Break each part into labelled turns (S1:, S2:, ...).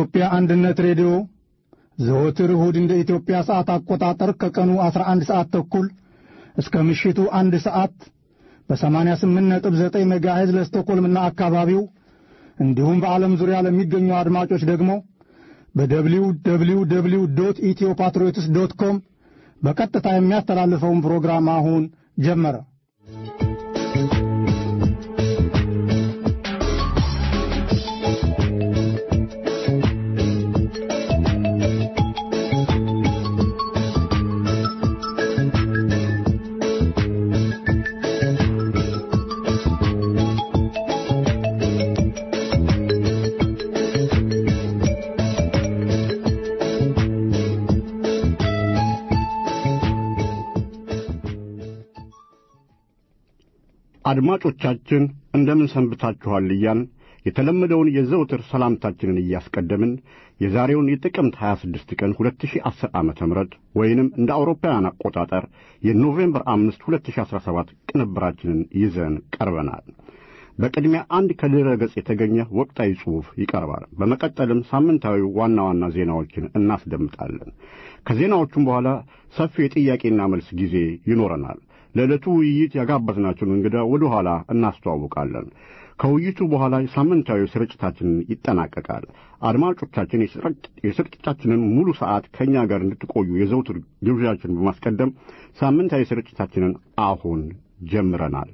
S1: የኢትዮጵያ አንድነት ሬዲዮ ዘወትር እሁድ እንደ ኢትዮጵያ ሰዓት አቆጣጠር ከቀኑ 11 ሰዓት ተኩል እስከ ምሽቱ አንድ ሰዓት በ88.9 ሜጋሄዝ ለስቶኮልምና አካባቢው እንዲሁም በዓለም ዙሪያ ለሚገኙ አድማጮች ደግሞ በደብሊው ደብሊው ደብሊው ዶት ኢትዮ ፓትሪዮትስ ዶት ኮም በቀጥታ የሚያስተላልፈውን ፕሮግራም አሁን ጀመረ።
S2: አድማጮቻችን እንደምን ሰንብታችኋል እያን የተለመደውን የዘውትር ሰላምታችንን እያስቀደምን የዛሬውን የጥቅምት 26 ቀን 2010 ዓ ም ወይንም እንደ አውሮፓውያን አቆጣጠር የኖቬምበር 5 2017 ቅንብራችንን ይዘን ቀርበናል። በቅድሚያ አንድ ከድረ ገጽ የተገኘ ወቅታዊ ጽሑፍ ይቀርባል። በመቀጠልም ሳምንታዊ ዋና ዋና ዜናዎችን እናስደምጣለን። ከዜናዎቹም በኋላ ሰፊ የጥያቄና መልስ ጊዜ ይኖረናል። ለዕለቱ ውይይት ያጋበዝናቸውን እንግዳ ወደ ኋላ እናስተዋውቃለን። ከውይይቱ በኋላ ሳምንታዊ ስርጭታችንን ይጠናቀቃል። አድማጮቻችን የስርጭታችንን ሙሉ ሰዓት ከእኛ ጋር እንድትቆዩ የዘውትር ግብዣችን በማስቀደም ሳምንታዊ ስርጭታችንን አሁን ጀምረናል።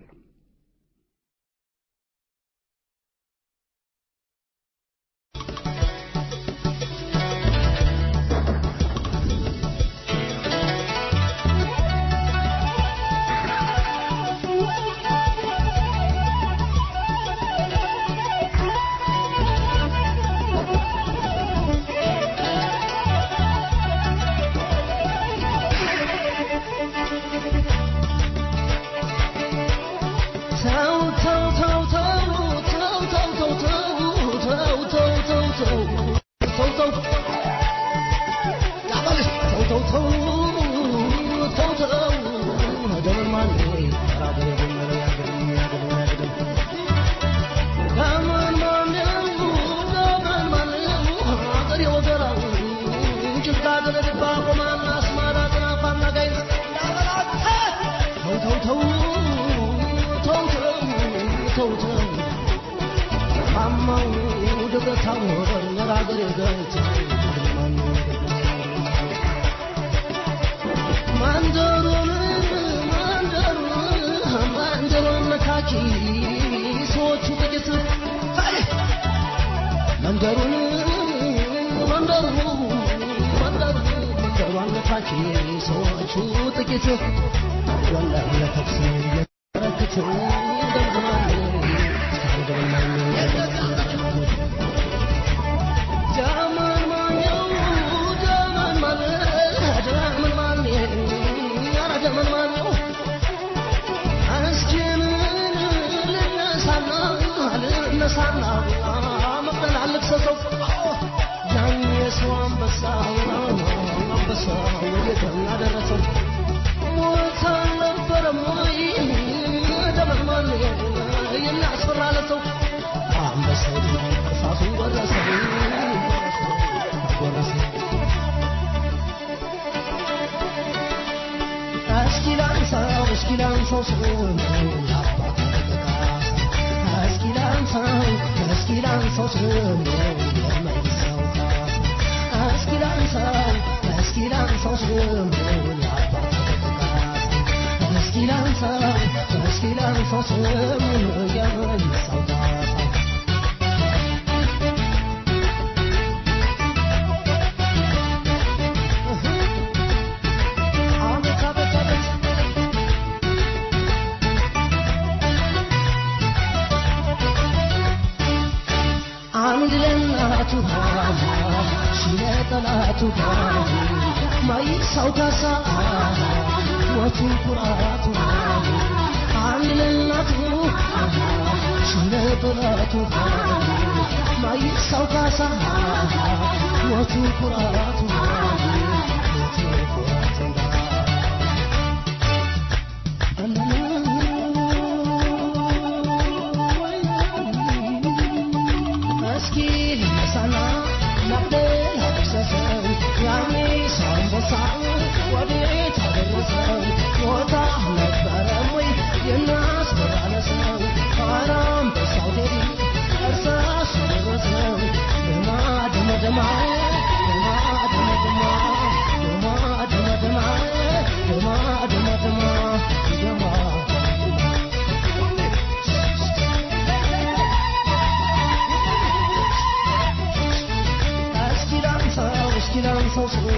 S3: እስኪ ልነሳና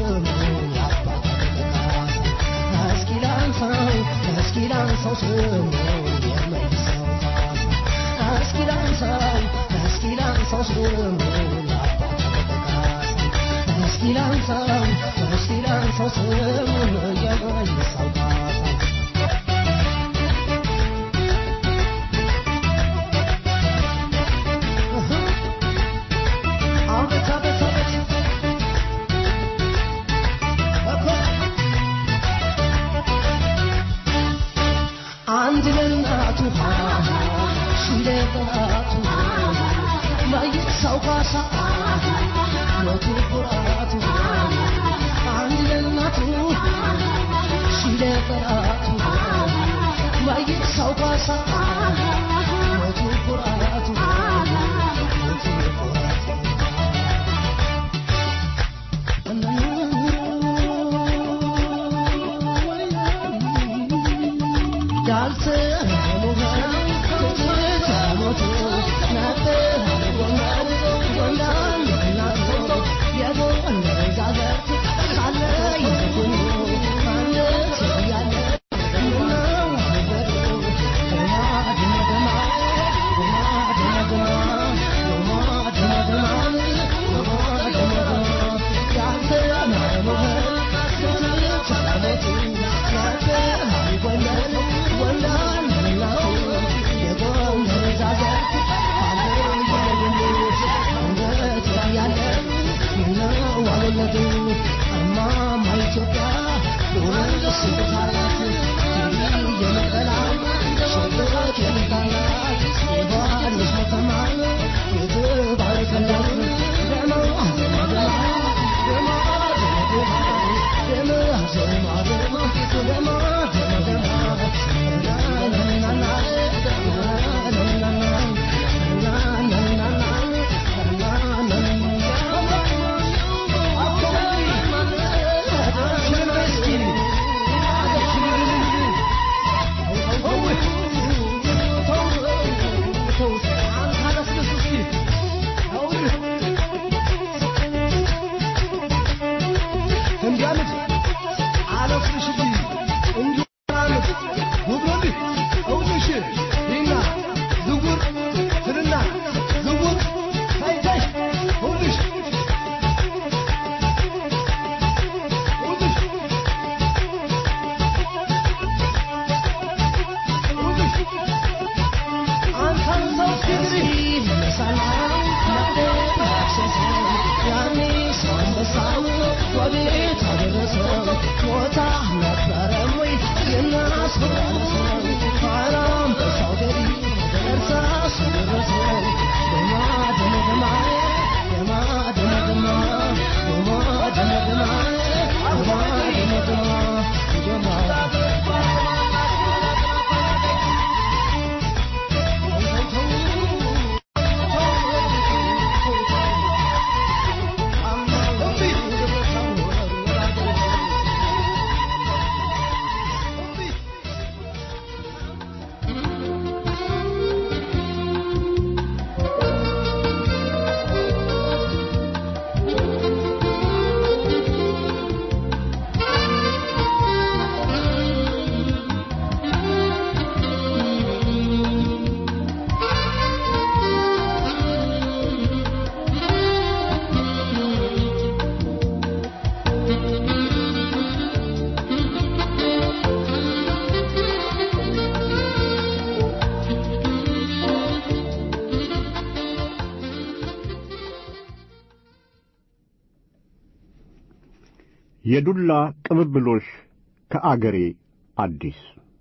S2: የዱላ ቅብብሎሽ ከአገሬ አዲስ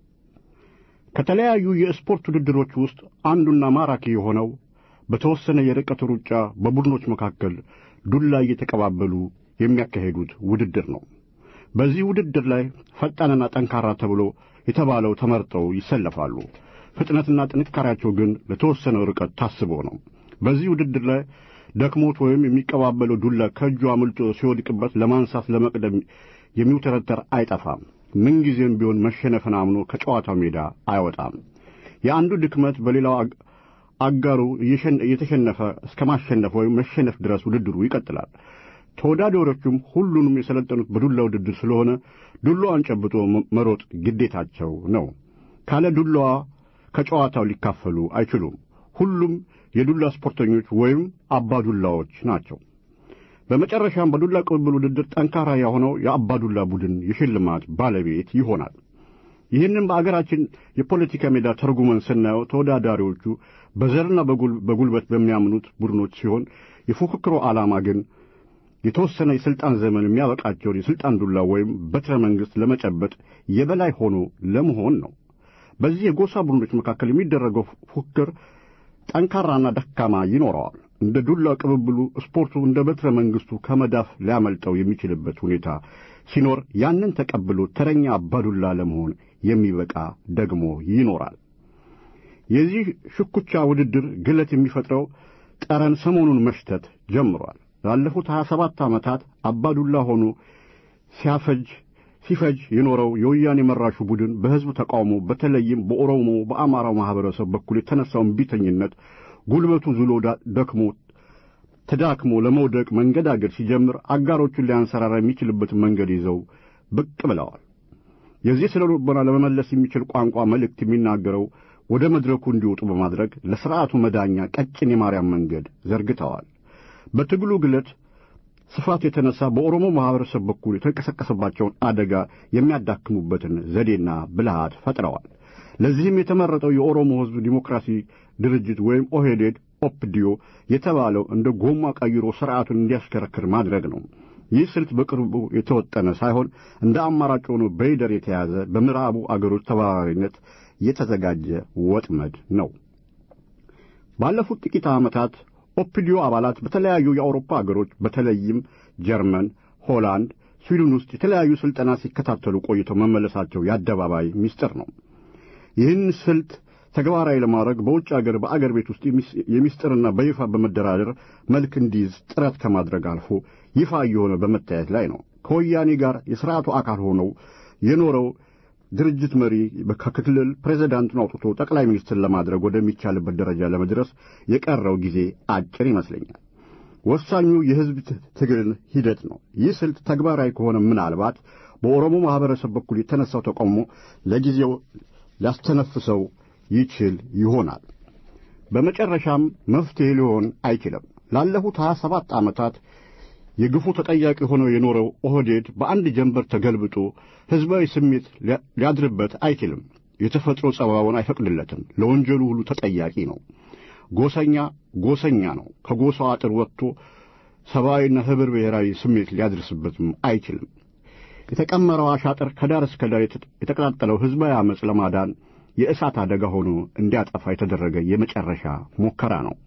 S2: ከተለያዩ የስፖርት ውድድሮች ውስጥ አንዱና ማራኪ የሆነው በተወሰነ የርቀት ሩጫ በቡድኖች መካከል ዱላ እየተቀባበሉ የሚያካሄዱት ውድድር ነው። በዚህ ውድድር ላይ ፈጣንና ጠንካራ ተብሎ የተባለው ተመርጠው ይሰለፋሉ። ፍጥነትና ጥንካሬያቸው ግን ለተወሰነ ርቀት ታስቦ ነው። በዚህ ውድድር ላይ ደክሞት ወይም የሚቀባበለው ዱላ ከእጁ አምልጦ ሲወድቅበት ለማንሳት ለመቅደም የሚውተረተር አይጠፋም። ምንጊዜም ቢሆን መሸነፍን አምኖ ከጨዋታው ሜዳ አይወጣም። የአንዱ ድክመት በሌላው አጋሩ እየተሸነፈ እስከ ማሸነፍ ወይም መሸነፍ ድረስ ውድድሩ ይቀጥላል። ተወዳዳሪዎቹም ሁሉንም የሰለጠኑት በዱላ ውድድር ስለሆነ ዱላዋን ጨብጦ መሮጥ ግዴታቸው ነው። ካለ ዱላዋ ከጨዋታው ሊካፈሉ አይችሉም። ሁሉም የዱላ ስፖርተኞች ወይም አባዱላዎች ናቸው። በመጨረሻም በዱላ ቅብብል ውድድር ጠንካራ የሆነው የአባዱላ ቡድን የሽልማት ባለቤት ይሆናል። ይህንም በአገራችን የፖለቲካ ሜዳ ተርጉመን ስናየው ተወዳዳሪዎቹ በዘርና በጉልበት በሚያምኑት ቡድኖች ሲሆን የፉክክሩ ዓላማ ግን የተወሰነ የሥልጣን ዘመን የሚያበቃቸውን የሥልጣን ዱላ ወይም በትረ መንግሥት ለመጨበጥ የበላይ ሆኖ ለመሆን ነው። በዚህ የጎሳ ቡድኖች መካከል የሚደረገው ፉክክር ጠንካራና ደካማ ይኖረዋል። እንደ ዱላ ቅብብሉ ስፖርቱ እንደ በትረ መንግሥቱ ከመዳፍ ሊያመልጠው የሚችልበት ሁኔታ ሲኖር ያንን ተቀብሎ ተረኛ አባዱላ ለመሆን የሚበቃ ደግሞ ይኖራል። የዚህ ሽኩቻ ውድድር ግለት የሚፈጥረው ጠረን ሰሞኑን መሽተት ጀምሯል። ላለፉት ሀያ ሰባት ዓመታት አባዱላ ሆኖ ሲያፈጅ ሲፈጅ የኖረው የወያኔ መራሹ ቡድን በሕዝብ ተቃውሞ በተለይም በኦሮሞ በአማራው ማኅበረሰብ በኩል የተነሳውን ቢተኝነት ጉልበቱ ዝሎ ደክሞ ተዳክሞ ለመውደቅ መንገዳገድ ሲጀምር አጋሮቹን ሊያንሰራራ የሚችልበትን መንገድ ይዘው ብቅ ብለዋል። የዚህ ስለ ልቦና ለመመለስ የሚችል ቋንቋ መልእክት የሚናገረው ወደ መድረኩ እንዲወጡ በማድረግ ለሥርዓቱ መዳኛ ቀጭን የማርያም መንገድ ዘርግተዋል። በትግሉ ግለት ስፋት የተነሳ በኦሮሞ ማኅበረሰብ በኩል የተንቀሰቀሰባቸውን አደጋ የሚያዳክሙበትን ዘዴና ብልሃት ፈጥረዋል። ለዚህም የተመረጠው የኦሮሞ ሕዝብ ዲሞክራሲ ድርጅት ወይም ኦህዴድ ኦፕዲዮ የተባለው እንደ ጎማ ቀይሮ ሥርዓቱን እንዲያሽከረክር ማድረግ ነው። ይህ ስልት በቅርቡ የተወጠነ ሳይሆን እንደ አማራጭ ሆኖ በይደር የተያዘ በምዕራቡ አገሮች ተባባሪነት የተዘጋጀ ወጥመድ ነው። ባለፉት ጥቂት ዓመታት ኦፒዲዮ አባላት በተለያዩ የአውሮፓ አገሮች በተለይም ጀርመን፣ ሆላንድ፣ ስዊድን ውስጥ የተለያዩ ሥልጠና ሲከታተሉ ቆይተው መመለሳቸው የአደባባይ ምስጢር ነው። ይህን ስልት ተግባራዊ ለማድረግ በውጭ አገር በአገር ቤት ውስጥ የሚስጥርና በይፋ በመደራደር መልክ እንዲይዝ ጥረት ከማድረግ አልፎ ይፋ እየሆነ በመታየት ላይ ነው። ከወያኔ ጋር የሥርዓቱ አካል ሆነው የኖረው ድርጅት መሪ ከክልል ፕሬዚዳንቱን አውጥቶ ጠቅላይ ሚኒስትር ለማድረግ ወደሚቻልበት ደረጃ ለመድረስ የቀረው ጊዜ አጭር ይመስለኛል። ወሳኙ የሕዝብ ትግል ሂደት ነው። ይህ ስልት ተግባራዊ ከሆነ ምናልባት በኦሮሞ ማኅበረሰብ በኩል የተነሳው ተቃውሞ ለጊዜው ሊያስተነፍሰው ይችል ይሆናል። በመጨረሻም መፍትሔ ሊሆን አይችልም። ላለፉት ሀያ ሰባት ዓመታት የግፉ ተጠያቂ ሆኖ የኖረው ኦህዴድ በአንድ ጀንበር ተገልብጦ ሕዝባዊ ስሜት ሊያድርበት አይችልም። የተፈጥሮ ጸባውን አይፈቅድለትም። ለወንጀሉ ሁሉ ተጠያቂ ነው። ጎሰኛ ጎሰኛ ነው። ከጎሳው አጥር ወጥቶ ሰብአዊና ኅብር ብሔራዊ ስሜት ሊያድርስበትም አይችልም። የተቀመረው አሻጥር ከዳር እስከ ዳር የተቀጣጠለው ሕዝባዊ ዓመፅ ለማዳን የእሳት አደጋ ሆኖ እንዲያጠፋ የተደረገ የመጨረሻ ሙከራ ነው።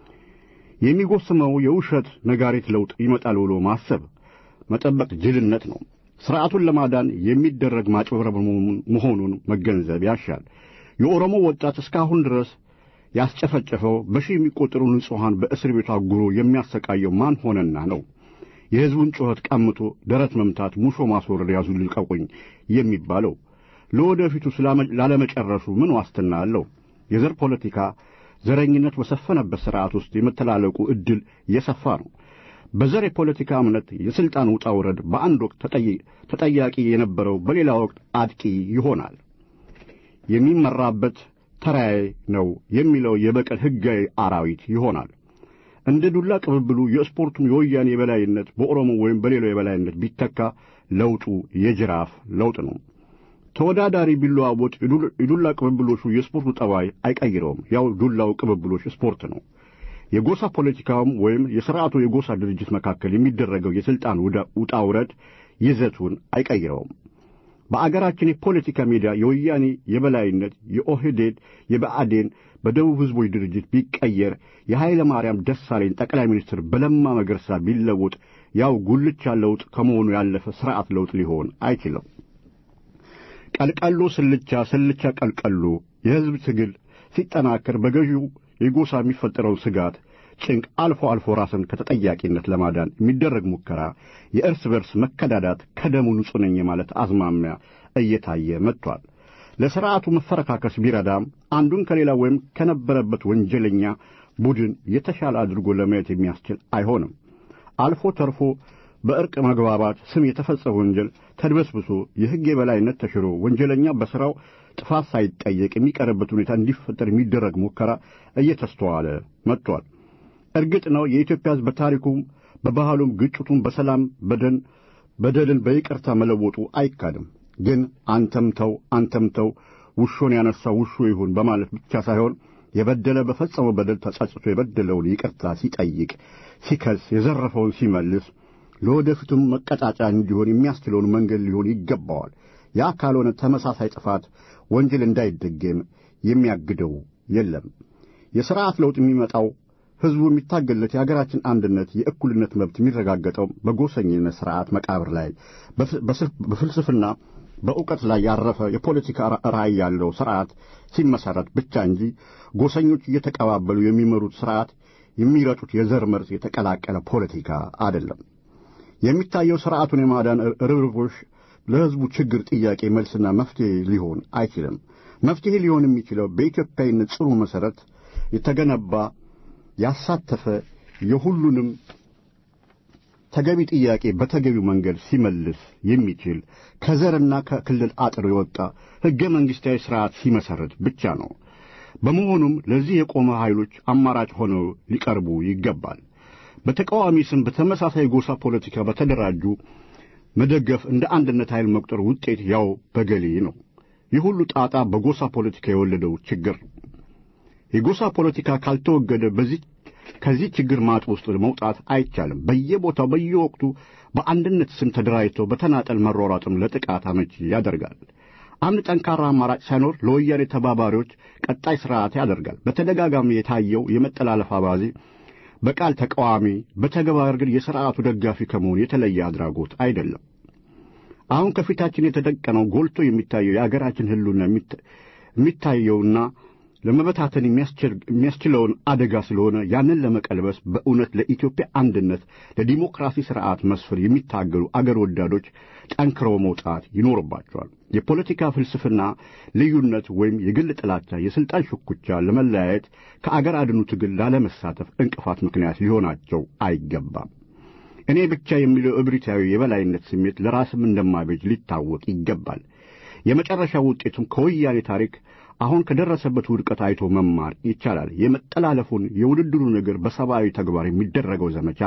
S2: የሚጎስመው የውሸት ነጋሪት ለውጥ ይመጣል ብሎ ማሰብ መጠበቅ ጅልነት ነው። ሥርዓቱን ለማዳን የሚደረግ ማጭበርበር መሆኑን መገንዘብ ያሻል። የኦሮሞ ወጣት እስካሁን ድረስ ያስጨፈጨፈው በሺህ የሚቆጠሩ ንጹሐን በእስር ቤት አጉሮ የሚያሰቃየው ማን ሆነና ነው? የሕዝቡን ጩኸት ቀምቶ ደረት መምታት፣ ሙሾ ማስወረድ፣ ያዙ ልቀቁኝ የሚባለው ለወደፊቱ ላለመጨረሱ ምን ዋስትና አለው? የዘር ፖለቲካ ዘረኝነት በሰፈነበት ሥርዓት ውስጥ የመተላለቁ ዕድል የሰፋ ነው። በዘር የፖለቲካ እምነት የሥልጣን ውጣ ውረድ በአንድ ወቅት ተጠያቂ የነበረው በሌላ ወቅት አጥቂ ይሆናል። የሚመራበት ተራዬ ነው የሚለው የበቀል ሕጋዊ አራዊት ይሆናል። እንደ ዱላ ቅብብሉ የስፖርቱም የወያኔ የበላይነት በኦሮሞ ወይም በሌላው የበላይነት ቢተካ ለውጡ የጅራፍ ለውጥ ነው። ተወዳዳሪ ቢለዋወጥ የዱላ ቅብብሎሹ የስፖርቱ ጠባይ አይቀይረውም። ያው ዱላው ቅብብሎች ስፖርት ነው። የጎሳ ፖለቲካውም ወይም የሥርዓቱ የጎሳ ድርጅት መካከል የሚደረገው የሥልጣን ውጣ ውረድ ይዘቱን አይቀይረውም። በአገራችን የፖለቲካ ሜዳ የወያኔ የበላይነት የኦህዴድ የብአዴን በደቡብ ሕዝቦች ድርጅት ቢቀየር የኃይለ ማርያም ደሳለኝ ጠቅላይ ሚኒስትር በለማ መገርሳ ቢለወጥ ያው ጉልቻ ለውጥ ከመሆኑ ያለፈ ሥርዓት ለውጥ ሊሆን አይችልም። ቀልቀሎ ስልቻ፣ ስልቻ ቀልቀሎ የሕዝብ ትግል ሲጠናከር በገዢው የጎሳ የሚፈጠረው ስጋት፣ ጭንቅ አልፎ አልፎ ራስን ከተጠያቂነት ለማዳን የሚደረግ ሙከራ የእርስ በርስ መከዳዳት ከደሙ ንጹሕ ነኝ ማለት አዝማሚያ እየታየ መጥቷል። ለሥርዓቱ መፈረካከስ ቢረዳም አንዱን ከሌላ ወይም ከነበረበት ወንጀለኛ ቡድን የተሻለ አድርጎ ለማየት የሚያስችል አይሆንም። አልፎ ተርፎ በእርቅ መግባባት ስም የተፈጸመ ወንጀል ተድበስብሶ የሕግ የበላይነት ተሽሮ ወንጀለኛ በሥራው ጥፋት ሳይጠየቅ የሚቀርበት ሁኔታ እንዲፈጠር የሚደረግ ሙከራ እየተስተዋለ መጥቷል። እርግጥ ነው የኢትዮጵያ ሕዝብ በታሪኩም በባህሉም ግጭቱን በሰላም በደን በደልን በይቅርታ መለወጡ አይካድም። ግን አንተም ተው አንተም ተው ውሾን ያነሳው ውሾ ይሁን በማለት ብቻ ሳይሆን የበደለ በፈጸመው በደል ተጸጽቶ የበደለውን ይቅርታ ሲጠይቅ፣ ሲከስ፣ የዘረፈውን ሲመልስ ለወደፊቱም መቀጣጫ እንዲሆን የሚያስችለውን መንገድ ሊሆን ይገባዋል። ያ ካልሆነ ተመሳሳይ ጥፋት ወንጀል እንዳይደገም የሚያግደው የለም። የሥርዓት ለውጥ የሚመጣው ሕዝቡ የሚታገለት የአገራችን አንድነት፣ የእኩልነት መብት የሚረጋገጠው በጎሰኝነት ሥርዓት መቃብር ላይ በፍልስፍና በእውቀት ላይ ያረፈ የፖለቲካ ራዕይ ያለው ሥርዓት ሲመሠረት ብቻ እንጂ ጎሰኞች እየተቀባበሉ የሚመሩት ሥርዓት የሚረጩት የዘር መርዝ የተቀላቀለ ፖለቲካ አይደለም። የሚታየው ሥርዓቱን የማዳን ርብርቦች ለሕዝቡ ችግር ጥያቄ መልስና መፍትሔ ሊሆን አይችልም። መፍትሔ ሊሆን የሚችለው በኢትዮጵያዊነት ጽኑ መሠረት የተገነባ ያሳተፈ የሁሉንም ተገቢ ጥያቄ በተገቢው መንገድ ሲመልስ የሚችል ከዘርና ከክልል አጥር የወጣ ሕገ መንግሥታዊ ሥርዓት ሲመሠረት ብቻ ነው። በመሆኑም ለዚህ የቆመ ኃይሎች አማራጭ ሆነው ሊቀርቡ ይገባል። በተቃዋሚ ስም በተመሳሳይ ጎሳ ፖለቲካ በተደራጁ መደገፍ እንደ አንድነት ኃይል መቁጠር ውጤት ያው በገሌ ነው። ይህ ሁሉ ጣጣ በጎሳ ፖለቲካ የወለደው ችግር ነው። የጎሳ ፖለቲካ ካልተወገደ በዚህ ከዚህ ችግር ማጥ ውስጥ መውጣት አይቻልም። በየቦታው በየወቅቱ በአንድነት ስም ተደራጅተው በተናጠል መሯሯጥም ለጥቃት አመቺ ያደርጋል። አንድ ጠንካራ አማራጭ ሳይኖር ለወያኔ ተባባሪዎች ቀጣይ ሥርዓት ያደርጋል። በተደጋጋሚ የታየው የመጠላለፍ አባዜ በቃል ተቃዋሚ፣ በተግባር ግን የሥርዓቱ ደጋፊ ከመሆን የተለየ አድራጎት አይደለም። አሁን ከፊታችን የተደቀነው ጎልቶ የሚታየው የአገራችን ሕልውና የሚታየውና ለመበታተን የሚያስችለውን አደጋ ስለሆነ ያንን ለመቀልበስ በእውነት ለኢትዮጵያ አንድነት፣ ለዲሞክራሲ ሥርዓት መስፈር የሚታገሉ አገር ወዳዶች ጠንክረው መውጣት ይኖርባቸዋል። የፖለቲካ ፍልስፍና ልዩነት ወይም የግል ጥላቻ፣ የሥልጣን ሽኩቻ ለመለያየት ከአገር አድኑ ትግል ላለመሳተፍ እንቅፋት ምክንያት ሊሆናቸው አይገባም። እኔ ብቻ የሚለው እብሪታዊ የበላይነት ስሜት ለራስም እንደማይበጅ ሊታወቅ ይገባል። የመጨረሻ ውጤቱም ከወያኔ ታሪክ አሁን ከደረሰበት ውድቀት አይቶ መማር ይቻላል። የመጠላለፉን የውድድሩ ነገር በሰብአዊ ተግባር የሚደረገው ዘመቻ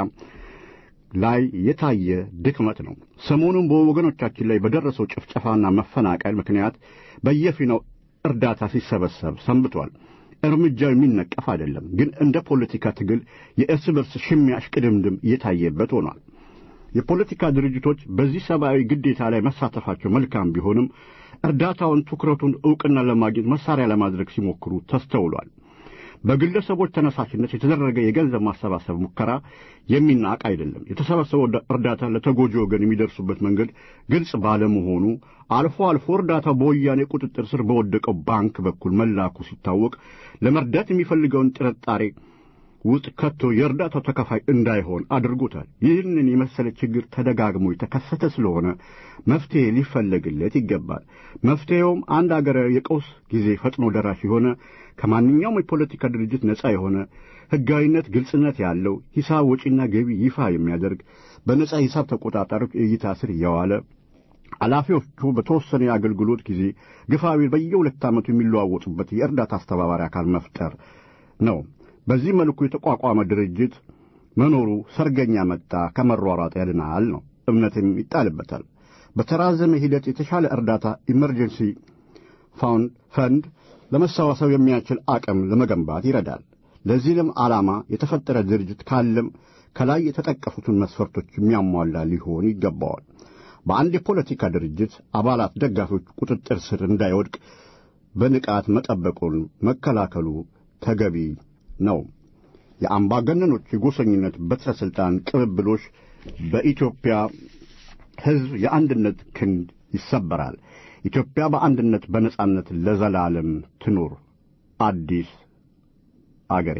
S2: ላይ የታየ ድክመት ነው። ሰሞኑን በወገኖቻችን ላይ በደረሰው ጭፍጨፋና መፈናቀል ምክንያት በየፊናው እርዳታ ሲሰበሰብ ሰንብቷል። እርምጃው የሚነቀፍ አይደለም፣ ግን እንደ ፖለቲካ ትግል የእርስ በርስ ሽሚያ እሽቅድምድም እየታየበት ሆኗል። የፖለቲካ ድርጅቶች በዚህ ሰብአዊ ግዴታ ላይ መሳተፋቸው መልካም ቢሆንም እርዳታውን ትኩረቱን ዕውቅና ለማግኘት መሳሪያ ለማድረግ ሲሞክሩ ተስተውሏል። በግለሰቦች ተነሳሽነት የተደረገ የገንዘብ ማሰባሰብ ሙከራ የሚናቅ አይደለም። የተሰበሰበው እርዳታ ለተጎጂ ወገን የሚደርሱበት መንገድ ግልጽ ባለመሆኑ አልፎ አልፎ እርዳታው በወያኔ ቁጥጥር ስር በወደቀው ባንክ በኩል መላኩ ሲታወቅ ለመርዳት የሚፈልገውን ጥርጣሬ ውስጥ ከቶ የእርዳታው ተከፋይ እንዳይሆን አድርጎታል። ይህንን የመሰለ ችግር ተደጋግሞ የተከሰተ ስለሆነ መፍትሔ ሊፈለግለት ይገባል። መፍትሔውም አንድ አገራዊ የቀውስ ጊዜ ፈጥኖ ደራሽ የሆነ ከማንኛውም የፖለቲካ ድርጅት ነጻ የሆነ ሕጋዊነት፣ ግልጽነት ያለው ሂሳብ ወጪና ገቢ ይፋ የሚያደርግ በነጻ ሂሳብ ተቆጣጣሪዎች እይታ ስር እየዋለ ኃላፊዎቹ በተወሰነ የአገልግሎት ጊዜ ግፋቢል በየሁለት ዓመቱ የሚለዋወጡበት የእርዳታ አስተባባሪ አካል መፍጠር ነው። በዚህ መልኩ የተቋቋመ ድርጅት መኖሩ ሰርገኛ መጣ ከመሯሯጥ ያድናል ነው፣ እምነትም ይጣልበታል። በተራዘመ ሂደት የተሻለ እርዳታ ኢመርጀንሲ ፈንድ ለመሰባሰብ የሚያስችል አቅም ለመገንባት ይረዳል። ለዚህም ዓላማ የተፈጠረ ድርጅት ካለም ከላይ የተጠቀሱትን መስፈርቶች የሚያሟላ ሊሆን ይገባዋል። በአንድ የፖለቲካ ድርጅት አባላት፣ ደጋፊዎች ቁጥጥር ስር እንዳይወድቅ በንቃት መጠበቁን መከላከሉ ተገቢ ነው። የአምባገነኖች የጎሰኝነት በትረ ሥልጣን ቅብብሎች በኢትዮጵያ ሕዝብ የአንድነት ክንድ ይሰበራል። ኢትዮጵያ በአንድነት በነጻነት ለዘላለም ትኑር። አዲስ አገሬ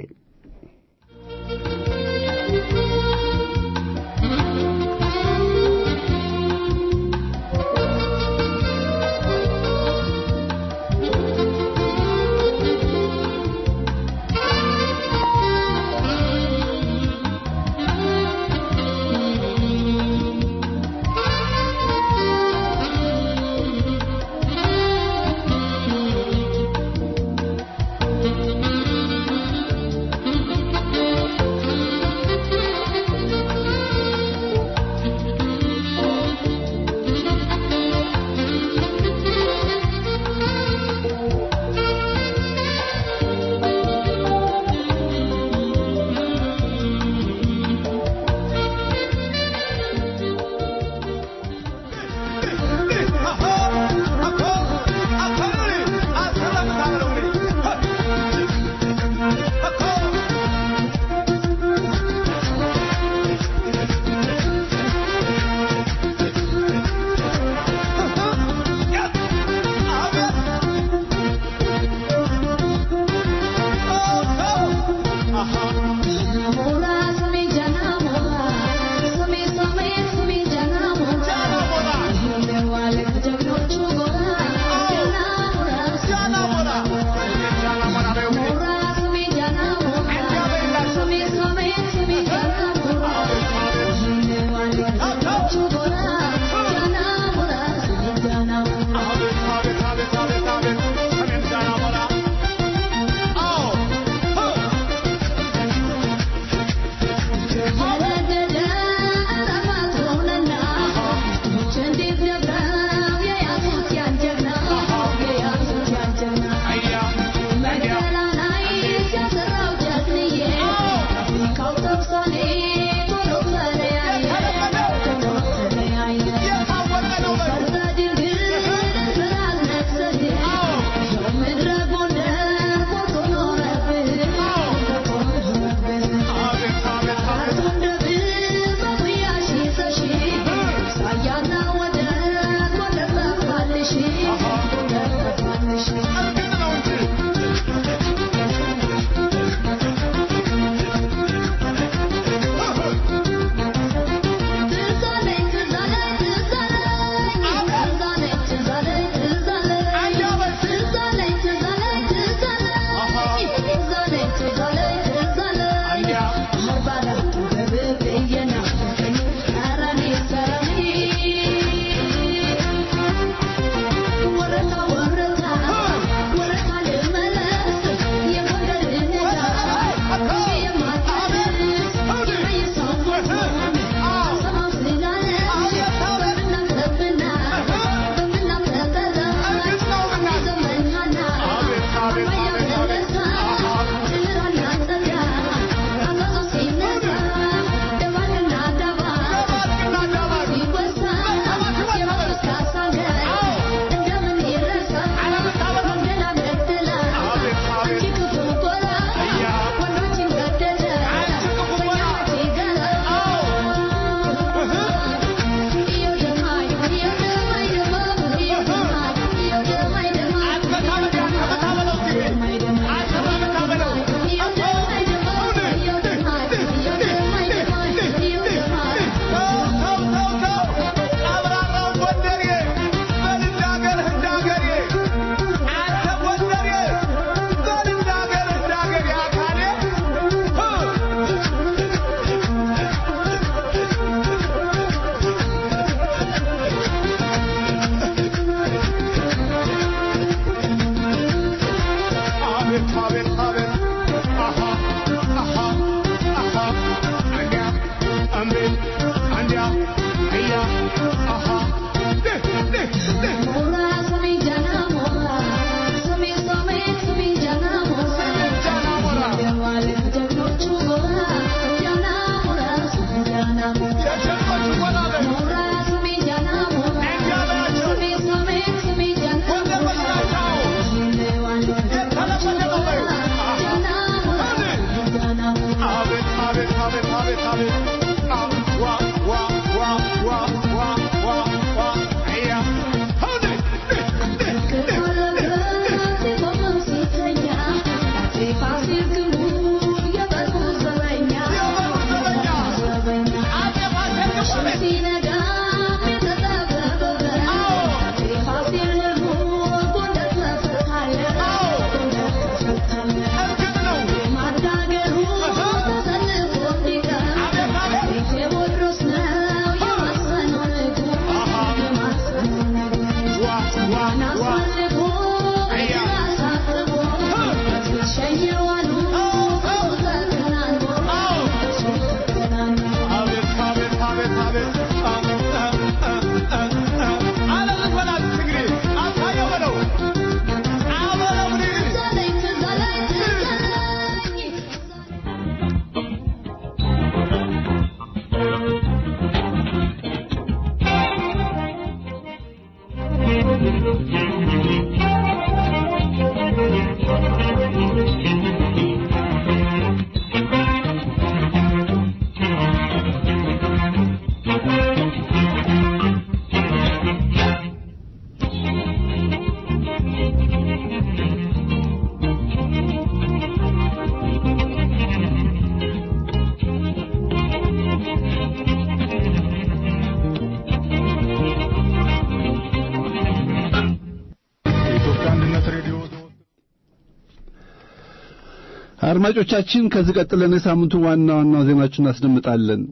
S3: አድማጮቻችን ከዚህ ቀጥለን የሳምንቱ ዋና ዋና ዜናዎችን እናስደምጣለን።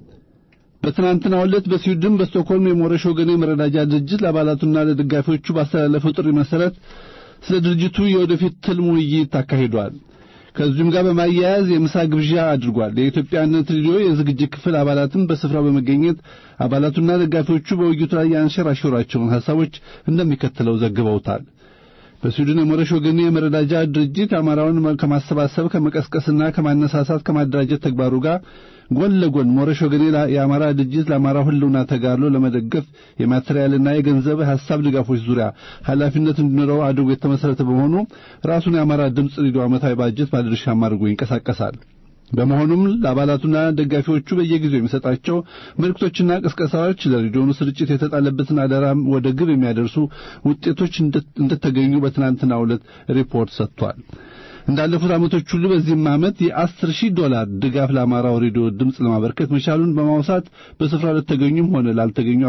S3: በትናንትናው ዕለት በስዊድን በስቶክሆልም የሞረሽ ወገኔ መረዳጃ ድርጅት ለአባላቱና ለደጋፊዎቹ ባስተላለፈው ጥሪ መሰረት ስለ ድርጅቱ የወደፊት ትልም ውይይት አካሂዷል። ከዚሁም ጋር በማያያዝ የምሳ ግብዣ አድርጓል። የኢትዮጵያ አንድነት ሬዲዮ የዝግጅት ክፍል አባላትም በስፍራው በመገኘት አባላቱና ደጋፊዎቹ በውይይቱ ላይ ያንሸራሸሯቸውን ሐሳቦች እንደሚከተለው ዘግበውታል። በስዊድን የሞረሽ ወገኔ የመረዳጃ ድርጅት አማራውን ከማሰባሰብ ከመቀስቀስና ከማነሳሳት ከማደራጀት ተግባሩ ጋር ጎን ለጎን ሞረሽ ወገኔ የአማራ ድርጅት ለአማራው ሕልውና ተጋድሎ ለመደገፍ የማቴሪያልና የገንዘብ ሐሳብ ድጋፎች ዙሪያ ኃላፊነት እንዲኖረው አድርጎ የተመሰረተ በመሆኑ ራሱን የአማራ ድምፅ ሬዲዮ ዓመታዊ ባጀት ባለድርሻም አድርጎ ይንቀሳቀሳል። በመሆኑም ለአባላቱና ደጋፊዎቹ በየጊዜው የሚሰጣቸው መልእክቶችና ቅስቀሳዎች ለሬዲዮኑ ስርጭት የተጣለበትን አደራ ወደ ግብ የሚያደርሱ ውጤቶች እንደተገኙ በትናንትናው ዕለት ሪፖርት ሰጥቷል። እንዳለፉት ዓመቶች ሁሉ በዚህም ዓመት የአስር ሺህ ዶላር ድጋፍ ለአማራው ሬዲዮ ድምፅ ለማበርከት መቻሉን በማውሳት በስፍራው ለተገኙም ሆነ ላልተገኙ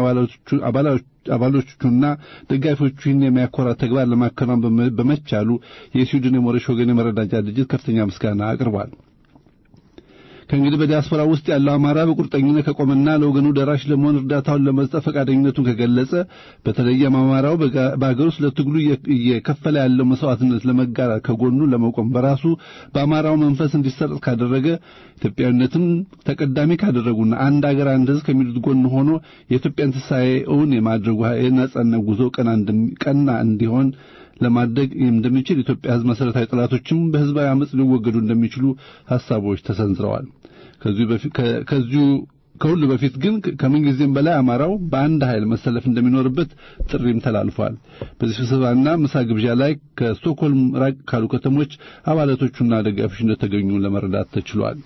S3: አባሎቹና ደጋፊዎቹ ይህን የሚያኮራ ተግባር ለማከናወን በመቻሉ የስዊድን የሞረሽ ወገን የመረዳጃ ድርጅት ከፍተኛ ምስጋና አቅርቧል። ከእንግዲህ በዲያስፖራ ውስጥ ያለው አማራ በቁርጠኝነት ከቆመና ለወገኑ ደራሽ ለመሆን እርዳታውን ለመስጠት ፈቃደኝነቱን ከገለጸ በተለይም አማራው በአገር ውስጥ ለትግሉ እየከፈለ ያለው መስዋዕትነት ለመጋራት ከጎኑ ለመቆም በራሱ በአማራው መንፈስ እንዲሰረጽ ካደረገ ኢትዮጵያዊነትን ተቀዳሚ ካደረጉና አንድ አገር አንድ ሕዝብ ከሚሉት ጎን ሆኖ የኢትዮጵያን ትንሣኤ እውን የማድረጉ የነጻነት ጉዞ ቀና እንዲሆን ለማድረግ እንደሚችል ኢትዮጵያ ሕዝብ መሰረታዊ ጠላቶችም በህዝባዊ አመጽ ሊወገዱ እንደሚችሉ ሐሳቦች ተሰንዝረዋል። ከዚሁ ከሁሉ በፊት ግን ከምንጊዜም በላይ አማራው በአንድ ኃይል መሰለፍ እንደሚኖርበት ጥሪም ተላልፏል። በዚህ ስብሰባና ምሳ ግብዣ ላይ ከስቶክሆልም ራቅ ካሉ ከተሞች አባላቶቹና ደጋፊዎች እንደተገኙ ለመረዳት ተችሏል።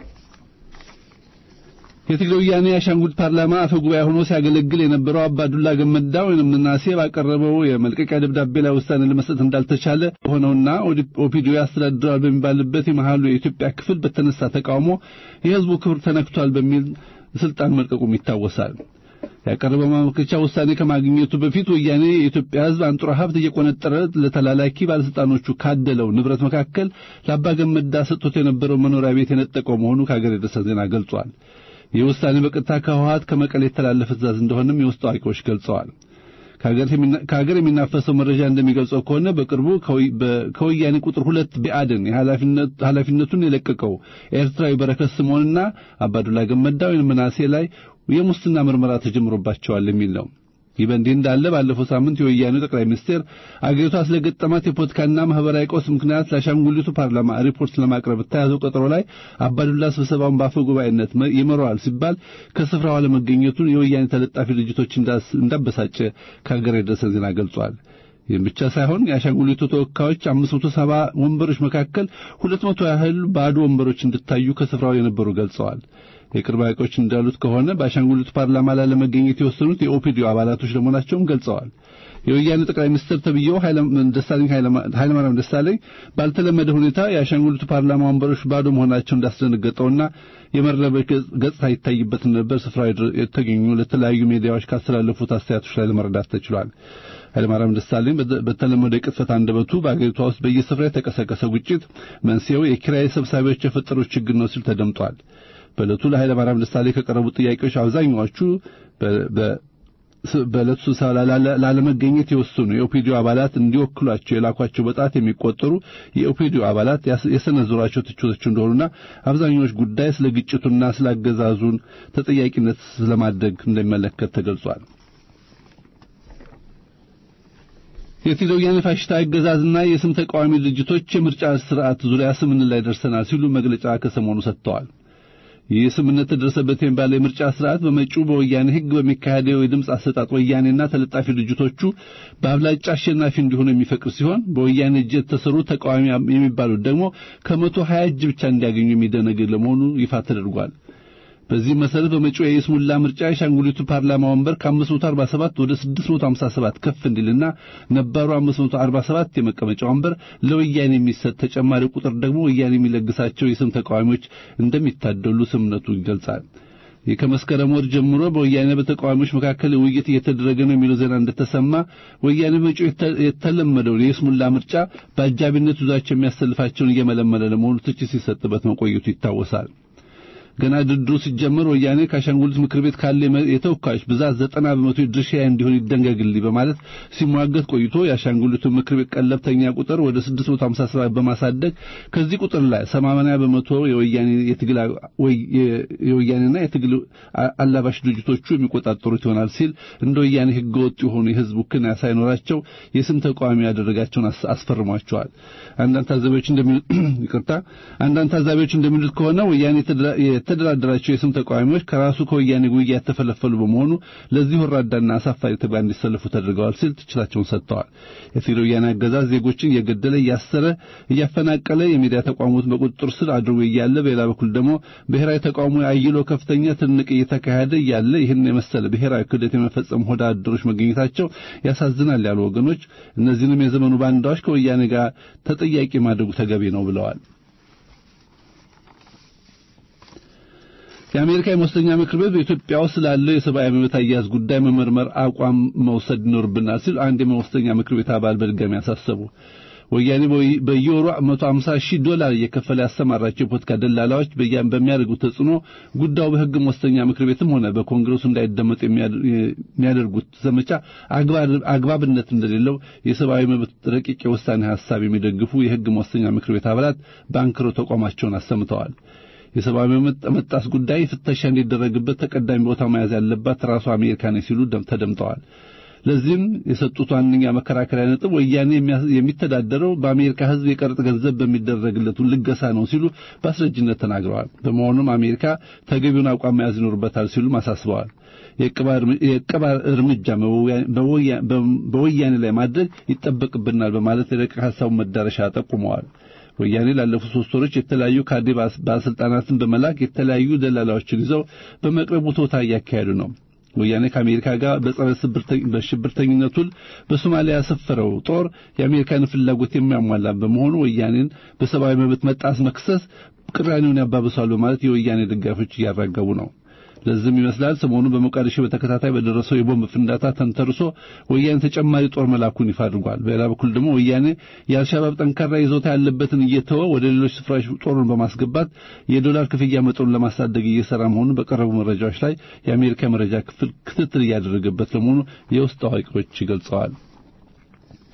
S3: የትግራይ ወያኔ የአሻንጉሊት ፓርላማ አፈ ጉባኤ ሆኖ ሲያገለግል የነበረው አባዱላ ገመዳ ወይም ምናሴ ባቀረበው የመልቀቂያ ደብዳቤ ላይ ውሳኔ ለመስጠት እንዳልተቻለ ሆነውና ኦፒዲዮ ያስተዳድራል በሚባልበት የመሃሉ የኢትዮጵያ ክፍል በተነሳ ተቃውሞ የህዝቡ ክብር ተነክቷል በሚል ስልጣን መልቀቁም ይታወሳል። ያቀረበው ማመልከቻ ውሳኔ ከማግኘቱ በፊት ወያኔ የኢትዮጵያ ህዝብ አንጡራ ሀብት እየቆነጠረ ለተላላኪ ባለስልጣኖቹ ካደለው ንብረት መካከል ለአባ ገመዳ ሰጥቶት የነበረው መኖሪያ ቤት የነጠቀው መሆኑ ከሀገር የደረሰ ዜና ገልጿል። ይህ ውሳኔ በቀጥታ ከህወሓት ከመቀሌ የተላለፈ ትእዛዝ እንደሆነም የውስጥ አዋቂዎች ገልጸዋል። ከሀገር የሚናፈሰው መረጃ እንደሚገልጸው ከሆነ በቅርቡ ከወያኔ ቁጥር ሁለት ቢአድን ኃላፊነቱን የለቀቀው ኤርትራዊ በረከት ስምዖንና አባዱላ ገመዳ ወይም ምናሴ ላይ የሙስና ምርመራ ተጀምሮባቸዋል የሚል ነው። ይህ በእንዲህ እንዳለ ባለፈው ሳምንት የወያኔው ጠቅላይ ሚኒስቴር አገሪቷ ስለገጠማት የፖለቲካና ማህበራዊ ቀውስ ምክንያት ለአሻንጉሊቱ ፓርላማ ሪፖርት ለማቅረብ በተያዘው ቀጠሮ ላይ አባዱላ ስብሰባውን በአፈ ጉባኤነት ይመራዋል ሲባል ከስፍራው አለመገኘቱን የወያኔ ተለጣፊ ድርጅቶች እንዳበሳጨ ከሀገር የደረሰን ዜና ገልጿል። ይህም ብቻ ሳይሆን የአሻንጉሊቱ ተወካዮች 570 ወንበሮች መካከል 200 ያህል ባዶ ወንበሮች እንድታዩ ከስፍራው የነበሩ ገልጸዋል። የቅርብ አዋቂዎች እንዳሉት ከሆነ በአሻንጉሊቱ ፓርላማ ላይ ለመገኘት የወሰኑት የኦፒዲዮ አባላቶች ለመሆናቸውም ገልጸዋል። የወያኔ ጠቅላይ ሚኒስትር ተብዬው ደሳለኝ ኃይለማርያም ደሳለኝ ባልተለመደ ሁኔታ የአሻንጉሊቱ ፓርላማ ወንበሮች ባዶ መሆናቸው እንዳስደነገጠውና የመረበሽ ገጽታ ይታይበት ነበር ስፍራው የተገኙ ለተለያዩ ሚዲያዎች ካስተላለፉት አስተያየቶች ላይ ለመረዳት ተችሏል። ኃይለማርያም ደሳለኝ በተለመደ የቅጥፈት አንደበቱ በአገሪቷ ውስጥ በየስፍራ የተቀሰቀሰ ግጭት መንስኤው የኪራይ ሰብሳቢዎች የፈጠሩት ችግር ነው ሲል ተደምጧል። በዕለቱ ለኃይለማርያም ደሳለኝ ከቀረቡት ጥያቄዎች አብዛኛዎቹ በዕለቱ ስብሰባ ላለመገኘት የወሰኑ የኦፒዲዮ አባላት እንዲወክሏቸው የላኳቸው በጣት የሚቆጠሩ የኦፒዲዮ አባላት የሰነዘሯቸው ትችቶች እንደሆኑና አብዛኛዎች ጉዳይ ስለ ግጭቱና ስለ አገዛዙን ተጠያቂነት ስለማድረግ እንደሚመለከት ተገልጿል። የትግራይ ወያኔ ፋሽስት አገዛዝና የስም ተቃዋሚ ድርጅቶች የምርጫ ስርዓት ዙሪያ ስምምነት ላይ ደርሰናል ሲሉ መግለጫ ከሰሞኑ ሰጥተዋል። ይህ ስምምነት ተደረሰበት የሚባለው የምርጫ ስርዓት በመጪው በወያኔ ሕግ በሚካሄደው የድምፅ አሰጣጥ ወያኔና ተለጣፊ ድርጅቶቹ በአብላጫ አሸናፊ እንዲሆኑ የሚፈቅድ ሲሆን በወያኔ እጅ የተሰሩ ተቃዋሚ የሚባሉት ደግሞ ከመቶ ሀያ እጅ ብቻ እንዲያገኙ የሚደነግግ ለመሆኑ ይፋ ተደርጓል። በዚህ መሰረት በመጪው የይስሙላ ምርጫ የሻንጉሊቱ ፓርላማ ወንበር ከ547 ወደ 657 ከፍ እንዲልና ነባሩ 547 የመቀመጫ ወንበር ለወያኔ የሚሰጥ ተጨማሪ ቁጥር ደግሞ ወያኔ የሚለግሳቸው የስም ተቃዋሚዎች እንደሚታደሉ ስምነቱ ይገልጻል። ይህ ከመስከረም ወር ጀምሮ በወያኔ በተቃዋሚዎች መካከል ውይይት እየተደረገ ነው የሚለው ዜና እንደተሰማ ወያኔ መጪው የተለመደውን የይስሙላ ምርጫ በአጃቢነት ይዟቸው የሚያሰልፋቸውን እየመለመለ ለመሆኑ ትችት ሲሰጥበት መቆየቱ ይታወሳል። ገና ድርድሩ ሲጀመር ወያኔ ከአሻንጉሊት ምክር ቤት ካለ የተወካዮች ብዛት ዘጠና በመቶ ድርሻ እንዲሆን ይደንገግልኝ በማለት ሲሟገት ቆይቶ የአሻንጉሊቱ ምክር ቤት ቀለብተኛ ቁጥር ወደ 657 በማሳደግ ከዚህ ቁጥር ላይ 80 በመቶ የወያኔ የትግል የወያኔና የትግል አላባሽ ድርጅቶቹ የሚቆጣጠሩት ይሆናል ሲል እንደ ወያኔ ሕገ ወጥ የሆኑ የህዝብ ውክልና ሳይኖራቸው የስም ተቃዋሚ ያደረጋቸውን አስፈርሟቸዋል። አንዳንድ ታዛቢዎች እንደሚሉት ይቅርታ አንዳንድ ታዛቢዎች እንደሚሉት ከሆነ ወያኔ የተደራደራቸው የስም ተቃዋሚዎች ከራሱ ከወያኔ ጉያ የተፈለፈሉ በመሆኑ ለዚህ ወራዳና አሳፋሪ ተግባር እንዲሰለፉ ተደርገዋል ሲል ትችላቸውን ሰጥተዋል። የትግራይ ወያኔ አገዛዝ ዜጎችን እየገደለ እያሰረ እያፈናቀለ የሚዲያ ተቋሞችን በቁጥጥር ስር አድርጎ እያለ በሌላ በኩል ደግሞ ብሔራዊ ተቃውሞ አይሎ ከፍተኛ ትንቅ እየተካሄደ እያለ ይህን የመሰለ ብሔራዊ ክህደት የመፈጸም ሆዳ አደሮች መገኘታቸው ያሳዝናል ያሉ ወገኖች እነዚህንም የዘመኑ ባንዳዎች ከወያኔ ጋር ተጠያቂ ማድረጉ ተገቢ ነው ብለዋል። የአሜሪካ የመወሰኛ ምክር ቤት በኢትዮጵያ ውስጥ ስላለው የሰብአዊ መብት አያያዝ ጉዳይ መመርመር አቋም መውሰድ ይኖርብናል ሲል አንድ የመወሰኛ ምክር ቤት አባል በድጋሚ ያሳሰቡ። ወያኔ በየወሩ 150 ሺህ ዶላር እየከፈለ ያሰማራቸው የፖለቲካ ደላላዎች በሚያደርጉት ተጽዕኖ ጉዳዩ በሕግ መወሰኛ ምክር ቤትም ሆነ በኮንግረሱ እንዳይደመጥ የሚያደርጉት ዘመቻ አግባብነት እንደሌለው የሰብአዊ መብት ረቂቅ የውሳኔ ሀሳብ የሚደግፉ የሕግ መወሰኛ ምክር ቤት አባላት በአንክሮ ተቋማቸውን አሰምተዋል። የሰብአዊ መብት መጣስ ጉዳይ ፍተሻ እንዲደረግበት ተቀዳሚ ቦታ መያዝ ያለባት ራሷ አሜሪካ ነች ሲሉ ተደምጠዋል። ለዚህም የሰጡት ዋነኛ መከራከሪያ ነጥብ ወያኔ የሚተዳደረው በአሜሪካ ሕዝብ የቀረጥ ገንዘብ በሚደረግለቱ ልገሳ ነው ሲሉ በአስረጅነት ተናግረዋል። በመሆኑም አሜሪካ ተገቢውን አቋም መያዝ ይኖርበታል ሲሉም አሳስበዋል። የዕቀባ እርምጃ በወያኔ ላይ ማድረግ ይጠበቅብናል በማለት የረቂቅ ሀሳቡን መዳረሻ ጠቁመዋል። ወያኔ ላለፉት ሶስት ወሮች የተለያዩ ካድሬ ባለስልጣናትን በመላክ የተለያዩ ደላላዎችን ይዘው በመቅረቡ ቶታ እያካሄዱ ነው። ወያኔ ከአሜሪካ ጋር በጸረ በሽብርተኝነቱን በሶማሊያ ያሰፈረው ጦር የአሜሪካን ፍላጎት የሚያሟላ በመሆኑ ወያኔን በሰብአዊ መብት መጣስ መክሰስ ቅራኔውን ያባብሳሉ በማለት የወያኔ ደጋፊዎች እያራገቡ ነው። ለዚህም ይመስላል ሰሞኑን በሞቃዲሾ በተከታታይ በደረሰው የቦምብ ፍንዳታ ተንተርሶ ወያኔ ተጨማሪ ጦር መላኩን ይፋ አድርጓል። በሌላ በኩል ደግሞ ወያኔ የአልሻባብ ጠንካራ ይዞታ ያለበትን እየተወ ወደ ሌሎች ስፍራዎች ጦሩን በማስገባት የዶላር ክፍያ መጠኑን ለማሳደግ እየሰራ መሆኑን በቀረቡ መረጃዎች ላይ የአሜሪካ መረጃ ክፍል ክትትል እያደረገበት ለመሆኑ የውስጥ አዋቂዎች ገልጸዋል።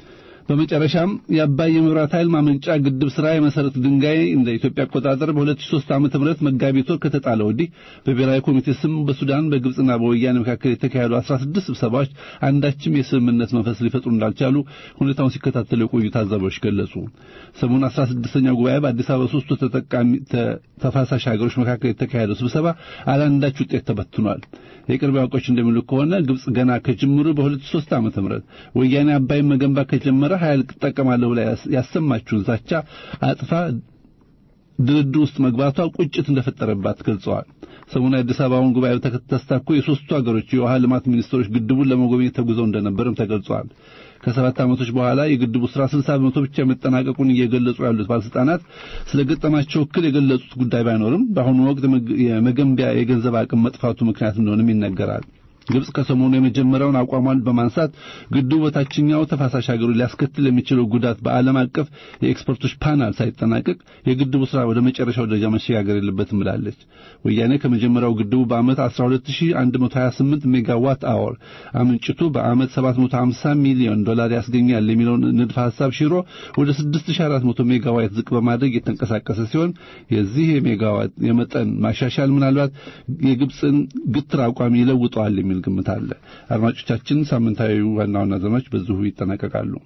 S3: በመጨረሻም የአባይ የመብራት ኃይል ማመንጫ ግድብ ስራ የመሰረት ድንጋይ እንደ ኢትዮጵያ አቆጣጠር በ2003 ዓመተ ምህረት መጋቢት ወር ከተጣለ ወዲህ በብሔራዊ ኮሚቴ ስም በሱዳን በግብጽና በወያኔ መካከል የተካሄዱ 16 ስብሰባዎች አንዳችም የስምምነት መንፈስ ሊፈጥሩ እንዳልቻሉ ሁኔታውን ሲከታተሉ የቆዩ ታዛቢዎች ገለጹ። ሰሞኑን 16ኛው ጉባኤ በአዲስ አበባ ሶስቱ ተጠቃሚ ተፋሳሽ ሀገሮች መካከል የተካሄደው ስብሰባ አላንዳች ውጤት ተበትኗል። የቅርብ አውቆች እንደሚሉ ከሆነ ግብጽ ገና ከጅምሩ በ2003 ዓመተ ምህረት ወያኔ አባይን መገንባት ከጀመረ ኃይል እጠቀማለሁ ብላ ያሰማችውን ዛቻ አጥፋ ድርድር ውስጥ መግባቷ ቁጭት እንደፈጠረባት ገልጸዋል። ሰሞኑን የአዲስ አበባውን ጉባኤ ተስታኮ የሶስቱ ሀገሮች የውሃ ልማት ሚኒስትሮች ግድቡን ለመጎብኘት ተጉዘው እንደነበርም ተገልጿል። ከሰባት ዓመቶች በኋላ የግድቡ ስራ 60 በመቶ ብቻ መጠናቀቁን እየገለጹ ያሉት ባለስልጣናት ስለ ገጠማቸው እክል የገለጹት ጉዳይ ባይኖርም በአሁኑ ወቅት የመገንቢያ የገንዘብ አቅም መጥፋቱ ምክንያት እንደሆነም ይነገራል። ግብጽ ከሰሞኑ የመጀመሪያውን አቋሟን በማንሳት ግድቡ በታችኛው ተፋሳሽ ሀገሮች ሊያስከትል የሚችለው ጉዳት በዓለም አቀፍ የኤክስፐርቶች ፓናል ሳይጠናቀቅ የግድቡ ስራ ወደ መጨረሻው ደረጃ መሸጋገር የለበትም ብላለች። ወያኔ ከመጀመሪያው ግድቡ በዓመት 12128 ሜጋዋት አወር አመንጭቱ በዓመት 750 ሚሊዮን ዶላር ያስገኛል የሚለውን ንድፈ ሐሳብ ሽሮ ወደ 6400 ሜጋዋት ዝቅ በማድረግ የተንቀሳቀሰ ሲሆን የዚህ የሜጋዋት የመጠን ማሻሻል ምናልባት የግብፅን ግትር አቋም ይለውጠዋል የሚል ግምት አለ። አድማጮቻችን፣ ሳምንታዊ ዋና ዋና ዜናዎች በዚሁ ይጠናቀቃሉ።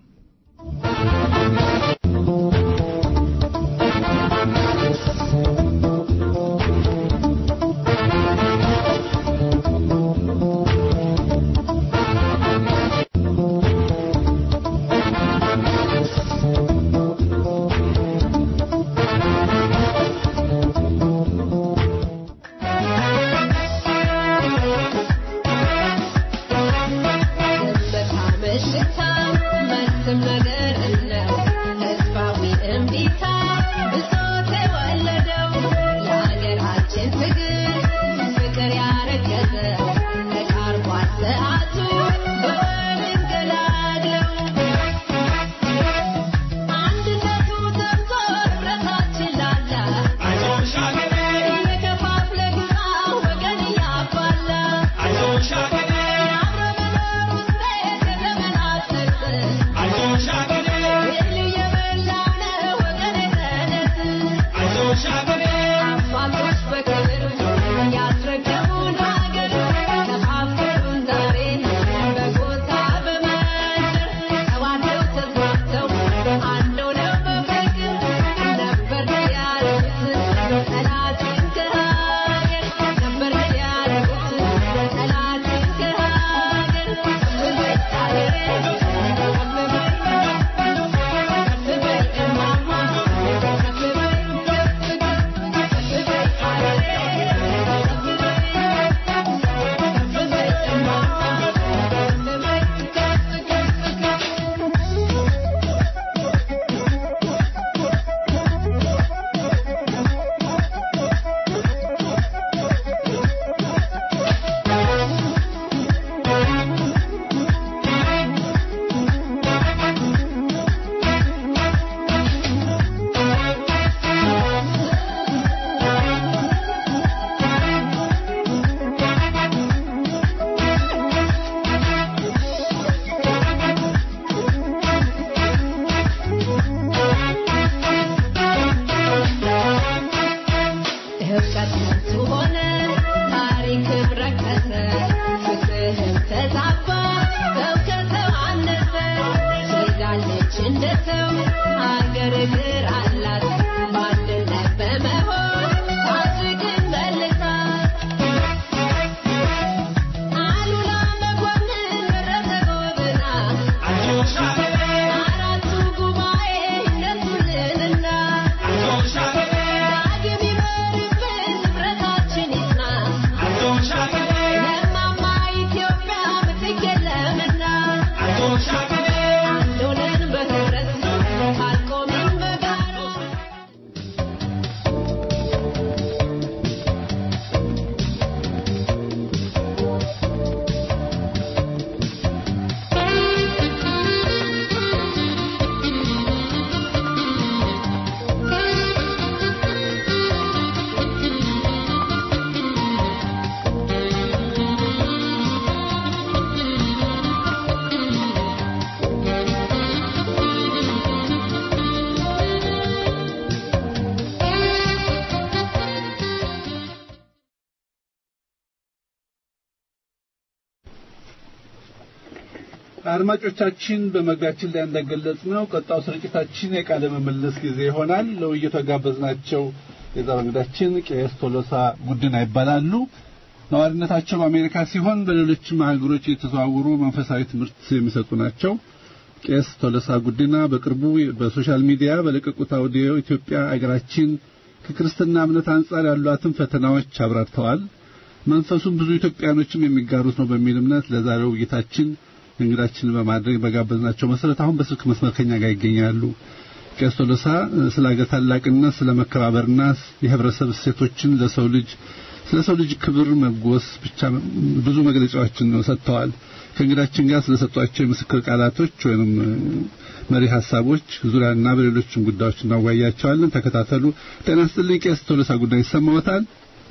S3: አድማጮቻችን በመግቢያችን ላይ እንደገለጽ ነው ቀጣው ስርጭታችን የቃለ ምልልስ ጊዜ ይሆናል። ለውይይቱ የጋበዝናቸው የዛሬው እንግዳችን ቄስ ቶሎሳ ጉድና ይባላሉ። ነዋሪነታቸው በአሜሪካ ሲሆን በሌሎችም ሀገሮች የተዘዋወሩ መንፈሳዊ ትምህርት የሚሰጡ ናቸው። ቄስ ቶሎሳ ጉዲና በቅርቡ በሶሻል ሚዲያ በለቀቁት አውዲዮ ኢትዮጵያ አገራችን ከክርስትና እምነት አንጻር ያሏትን ፈተናዎች አብራርተዋል። መንፈሱም ብዙ ኢትዮጵያኖችም የሚጋሩት ነው በሚል እምነት ለዛሬው ውይይታችን እንግዳችንን በማድረግ በጋበዝናቸው መሰረት አሁን በስልክ መስመር ከኛ ጋር ይገኛሉ። ቄስ ቶሎሳ ስለ አገር ታላቅነት፣ ስለ መከባበርና የህብረተሰብ እሴቶችን ለሰው ልጅ ስለ ሰው ልጅ ክብር መጎስ ብቻ ብዙ መግለጫዎችን ነው ሰጥተዋል። ከእንግዳችን ጋር ስለሰጧቸው የምስክር ቃላቶች ወይም መሪ ሀሳቦች ዙሪያና በሌሎችም ጉዳዮች እናወያያቸዋለን። ተከታተሉ። ጤና ይስጥልኝ ቄስ ቶሎሳ ጉዳይ ይሰማዎታል?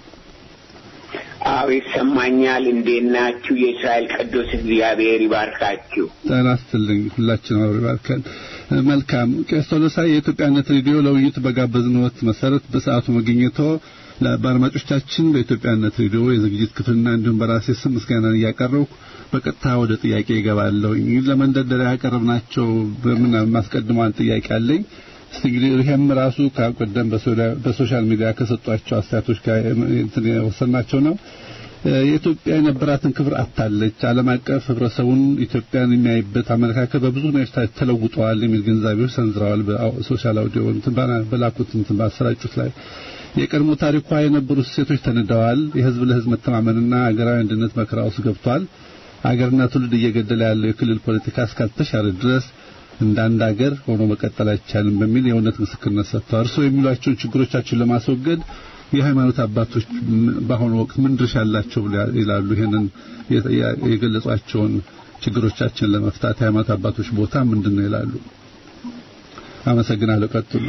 S4: አዎ ይሰማኛል። እንዴት ናችሁ? የእስራኤል ቅዱስ እግዚአብሔር ይባርካችሁ።
S3: ጤና ይስጥልኝ። ሁላችንም አብሮ ይባርከን። መልካም ቄስ ቶሎሳ የኢትዮጵያነት ሬዲዮ ለውይይት በጋበዝንዎት መሰረት በሰዓቱ መገኘቶ በአድማጮቻችን በኢትዮጵያነት ሬዲዮ የዝግጅት ክፍልና እንዲሁም በራሴ ስም ምስጋናን እያቀረብኩ በቀጥታ ወደ ጥያቄ ይገባለሁ። ለመንደርደሪያ ያቀረብናቸው በምን ማስቀድመዋን ጥያቄ አለኝ። እስቲ እንግዲህ ይሄም ራሱ ከቀደም በሶሻል ሚዲያ ከሰጧቸው አስተያየቶች ጋር እንትን የወሰናቸው ነው። የኢትዮጵያ የነበራትን ክብር አታለች። ዓለም አቀፍ ህብረተሰቡን ኢትዮጵያን የሚያይበት አመለካከት በብዙ ሁኔታ ተለውጠዋል የሚል ግንዛቤዎች ሰንዝረዋል። በሶሻል አውዲዮ እንትን በላኩት እንትን ባሰራጩት ላይ የቀድሞ ታሪኳ የነበሩት ሴቶች ተንደዋል። የህዝብ ለህዝብ መተማመንና አገራዊ አንድነት መከራ ውስጥ ገብቷል። አገርና ትውልድ እየገደለ ያለው የክልል ፖለቲካ እስካልተሻረ ድረስ እንደ አንድ አገር ሆኖ መቀጠል አይቻልም በሚል የእውነት ምስክርነት ሰጥተዋል። እርስዎ የሚሏቸውን ችግሮቻችን ለማስወገድ የሃይማኖት አባቶች በአሁኑ ወቅት ምን ድርሻ አላቸው ይላሉ? ይሄንን የገለጿቸውን ችግሮቻችን ለመፍታት የሃይማኖት አባቶች ቦታ ምንድን ነው ይላሉ? አመሰግናለሁ። ቀጥሉ።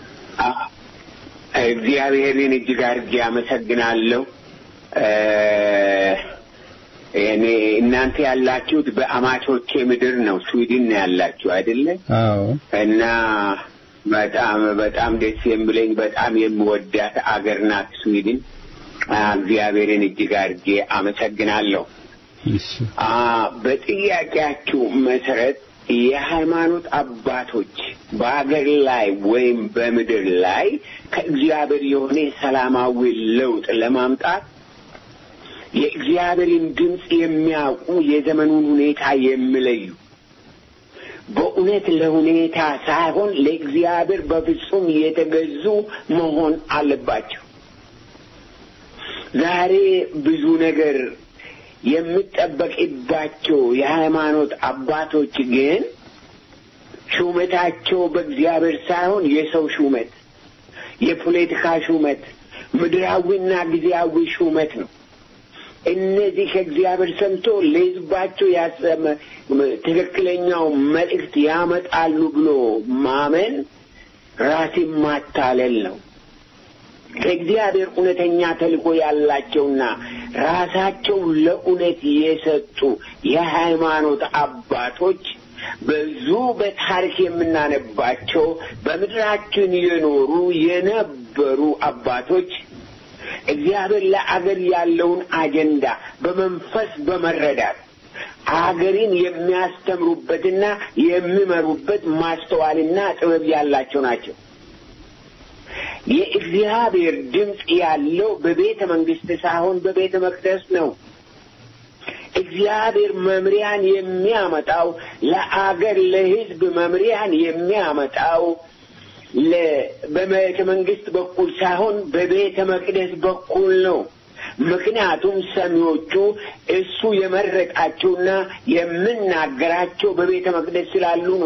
S4: እግዚአብሔርን እጅግ አድርጌ አመሰግናለሁ። እኔ እናንተ ያላችሁት በአማቾቼ ምድር ነው፣ ስዊድን ነው ያላችሁ አይደለ?
S3: አዎ።
S4: እና በጣም በጣም ደስ የሚለኝ በጣም የምወዳት አገር ናት ስዊድን። እግዚአብሔርን እጅግ አድርጌ አመሰግናለሁ።
S3: እሺ።
S4: በጥያቄያችሁ መሰረት የሃይማኖት አባቶች በአገር ላይ ወይም በምድር ላይ ከእግዚአብሔር የሆነ ሰላማዊ ለውጥ ለማምጣት የእግዚአብሔርን ድምፅ የሚያውቁ የዘመኑን ሁኔታ የሚለዩ በእውነት ለሁኔታ ሳይሆን ለእግዚአብሔር በፍጹም የተገዙ መሆን አለባቸው። ዛሬ ብዙ ነገር የሚጠበቅባቸው የሃይማኖት አባቶች ግን ሹመታቸው በእግዚአብሔር ሳይሆን የሰው ሹመት፣ የፖለቲካ ሹመት፣ ምድራዊና ጊዜያዊ ሹመት ነው። እነዚህ ከእግዚአብሔር ሰምቶ ለሕዝባቸው ያሰመ ትክክለኛው መልእክት ያመጣሉ ብሎ ማመን ራስን ማታለል ነው። ከእግዚአብሔር እውነተኛ ተልእኮ ያላቸውና ራሳቸው ለእውነት የሰጡ የሃይማኖት አባቶች ብዙ በታሪክ የምናነባቸው በምድራችን የኖሩ የነበሩ አባቶች እግዚአብሔር ለአገር ያለውን አጀንዳ በመንፈስ በመረዳት አገርን የሚያስተምሩበትና የሚመሩበት ማስተዋልና ጥበብ ያላቸው ናቸው። የእግዚአብሔር ድምፅ ያለው በቤተ መንግስት ሳይሆን በቤተ መቅደስ ነው። እግዚአብሔር መምሪያን የሚያመጣው ለአገር ለሕዝብ መምሪያን የሚያመጣው በቤተ መንግስት በኩል ሳይሆን በቤተ መቅደስ በኩል ነው። ምክንያቱም ሰሚዎቹ እሱ የመረጣቸውና የምናገራቸው በቤተ መቅደስ ስላሉ ነው።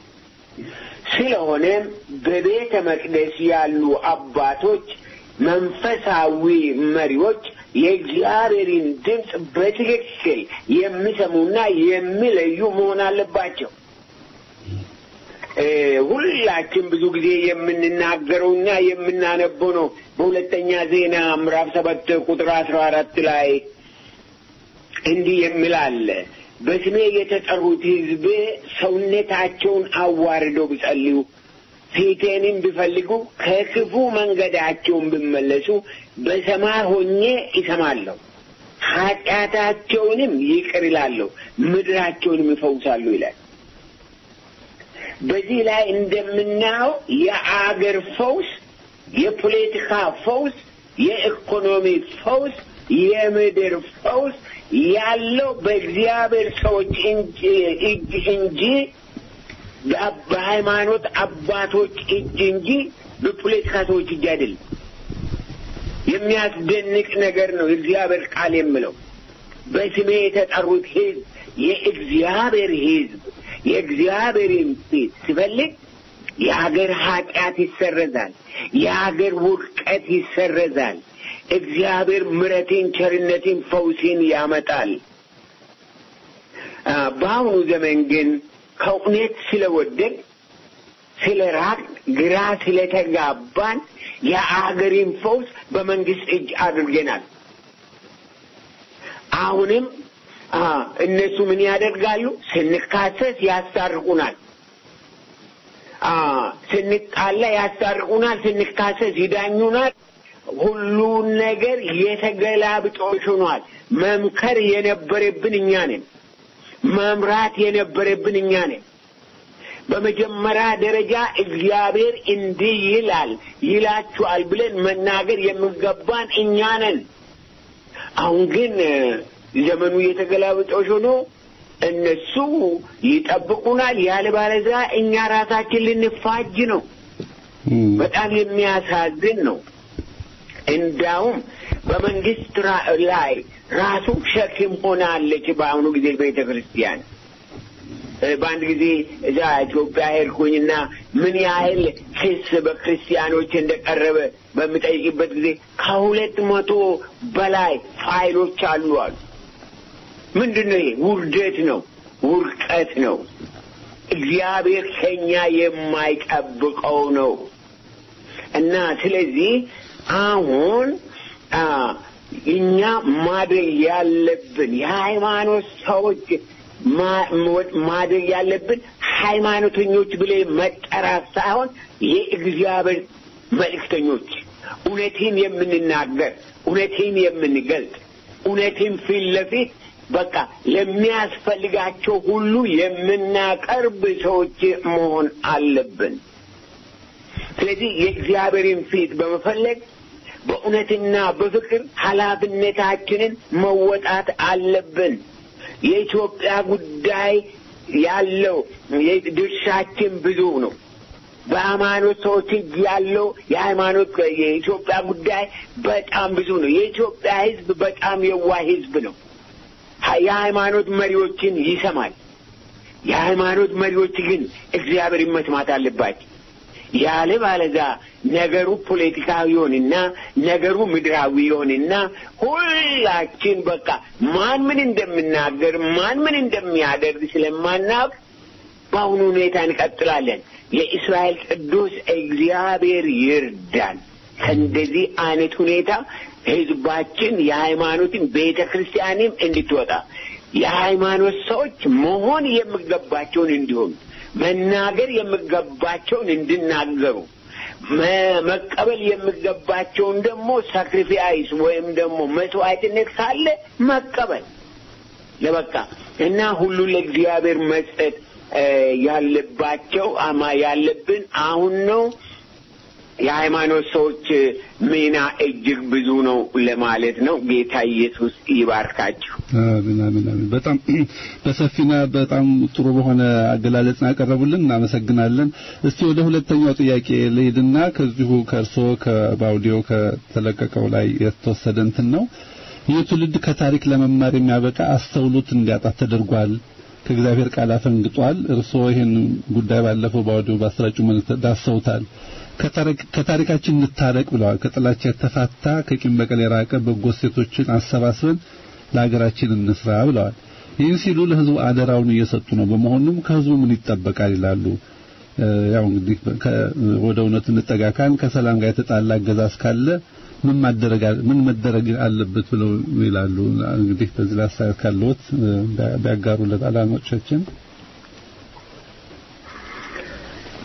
S4: ስለሆነም በቤተ መቅደስ ያሉ አባቶች፣ መንፈሳዊ መሪዎች የእግዚአብሔርን ድምፅ በትክክል የሚሰሙና የሚለዩ መሆን አለባቸው። ሁላችን ብዙ ጊዜ የምንናገረውና የምናነበው ነው። በሁለተኛ ዜና ምዕራፍ ሰባት ቁጥር አስራ አራት ላይ እንዲህ የሚል አለ በስሜ የተጠሩት ሕዝቤ ሰውነታቸውን አዋርደው ቢጸልዩ ፊቴንም ቢፈልጉ ከክፉ መንገዳቸውን ቢመለሱ በሰማይ ሆኜ ይሰማለሁ ኃጢአታቸውንም ይቅር ይላለሁ፣ ምድራቸውንም ይፈውሳሉ ይላል። በዚህ ላይ እንደምናየው የአገር ፈውስ፣ የፖለቲካ ፈውስ፣ የኢኮኖሚ ፈውስ፣ የምድር ፈውስ ያለው በእግዚአብሔር ሰዎች እጅ እንጂ በሃይማኖት አባቶች እጅ እንጂ በፖለቲካ ሰዎች እጅ አይደለም። የሚያስደንቅ ነገር ነው የእግዚአብሔር ቃል የምለው። በስሜ የተጠሩት ሕዝብ የእግዚአብሔር ሕዝብ የእግዚአብሔርን ፊት ሲፈልግ የሀገር ኃጢአት ይሰረዛል፣ የሀገር ውድቀት ይሰረዛል። እግዚአብሔር ምሕረትን፣ ቸርነትን፣ ፈውስን ያመጣል። በአሁኑ ዘመን ግን ከእውነት ስለወደድ ስለ ራቅ ግራ ስለተጋባን የአገሪን ፈውስ በመንግስት እጅ አድርገናል። አሁንም እነሱ ምን ያደርጋሉ? ስንካሰስ ያስታርቁናል። ስንጣላ ያስታርቁናል። ስንካሰስ ይዳኙናል። ሁሉን ነገር የተገላብጦሽ ሆኗል። መምከር የነበረብን እኛ ነን። መምራት የነበረብን እኛ ነን። በመጀመሪያ ደረጃ እግዚአብሔር እንዲህ ይላል ይላችኋል ብለን መናገር የሚገባን እኛ ነን። አሁን ግን ዘመኑ የተገላበጦሽ ሆኖ እነሱ ይጠብቁናል፣ ያለበለዚያ እኛ ራሳችን ልንፋጅ ነው። በጣም የሚያሳዝን ነው። እንዳውም በመንግስት ላይ ራሱ ሸክም ሆናለች በአሁኑ ጊዜ ቤተ ክርስቲያን። በአንድ ጊዜ እዛ ኢትዮጵያ ሄድኩኝና ምን ያህል ክስ በክርስቲያኖች እንደቀረበ በምጠይቅበት ጊዜ ከሁለት መቶ በላይ ፋይሎች አሉ አሉ። ምንድን ነው ይሄ? ውርደት ነው፣ ውርቀት ነው። እግዚአብሔር ከኛ የማይጠብቀው ነው እና ስለዚህ አሁን እኛ ማድረግ ያለብን የሃይማኖት ሰዎች ማድረግ ያለብን ሃይማኖተኞች ብለን መጠራት ሳይሆን የእግዚአብሔር መልእክተኞች፣ እውነትን የምንናገር፣ እውነትን የምንገልጥ፣ እውነትን ፊት ለፊት በቃ ለሚያስፈልጋቸው ሁሉ የምናቀርብ ሰዎች መሆን አለብን። ስለዚህ የእግዚአብሔርን ፊት በመፈለግ በእውነትና በፍቅር ኃላፊነታችንን መወጣት አለብን። የኢትዮጵያ ጉዳይ ያለው ድርሻችን ብዙ ነው። በሃይማኖት ሰዎች እጅ ያለው የሃይማኖት የኢትዮጵያ ጉዳይ በጣም ብዙ ነው። የኢትዮጵያ ሕዝብ በጣም የዋህ ሕዝብ ነው። የሃይማኖት መሪዎችን ይሰማል። የሃይማኖት መሪዎች ግን እግዚአብሔርን መስማት አለባቸው። ያለ ባለዛ ነገሩ ፖለቲካዊ ይሆንና ነገሩ ምድራዊ ይሆንና ሁላችን በቃ ማን ምን እንደምናገር ማን ምን እንደሚያደርግ ስለማናውቅ በአሁኑ ሁኔታ እንቀጥላለን። የእስራኤል ቅዱስ እግዚአብሔር ይርዳን። ከእንደዚህ አይነት ሁኔታ ህዝባችን የሃይማኖትን ቤተ ክርስቲያንም እንድትወጣ የሃይማኖት ሰዎች መሆን የሚገባቸውን እንዲሆኑ መናገር የሚገባቸውን እንዲናገሩ መቀበል የሚገባቸውን ደግሞ ሳክሪፊያይስ ወይም ደግሞ መስዋዕትነት ካለ መቀበል ለበቃ እና ሁሉ ለእግዚአብሔር መስጠት ያለባቸው አማ ያለብን አሁን ነው። የሃይማኖት ሰዎች ሚና እጅግ ብዙ ነው ለማለት ነው። ጌታ ኢየሱስ ይባርካችሁ።
S3: አሜን አሜን አሜን። በጣም በሰፊና በጣም ጥሩ በሆነ አገላለጽ ያቀረቡልን እናመሰግናለን። እስቲ ወደ ሁለተኛው ጥያቄ ልሂድና ከዚሁ ከእርሶ ከባውዲዮ ከተለቀቀው ላይ የተወሰደ እንትን ነው። ይህ ትውልድ ከታሪክ ለመማር የሚያበቃ አስተውሎት እንዲያጣ ተደርጓል። ከእግዚአብሔር ቃል አፈንግጧል። እርስዎ ይህን ጉዳይ ባለፈው ባውዲዮ ባሰራጩ መልእክት ዳሰውታል። ከታሪካችን እንታረቅ ብለዋል። ከጥላቻ የተፋታ ከቂም በቀል የራቀ በጎ ሴቶችን አሰባስበን ለሀገራችን እንስራ ብለዋል። ይህን ሲሉ ለሕዝቡ አደራውን እየሰጡ ነው። በመሆኑም ከሕዝቡ ምን ይጠበቃል ይላሉ። ያው እንግዲህ ወደ እውነት እንጠጋካን ከሰላም ጋር የተጣላ አገዛዝ ካለ ምን ማደረግ ምን መደረግ አለበት ብለው ይላሉ። እንግዲህ በዚህ ላይ አስተያየት ካለዎት ቢያጋሩለት አድማጮቻችን።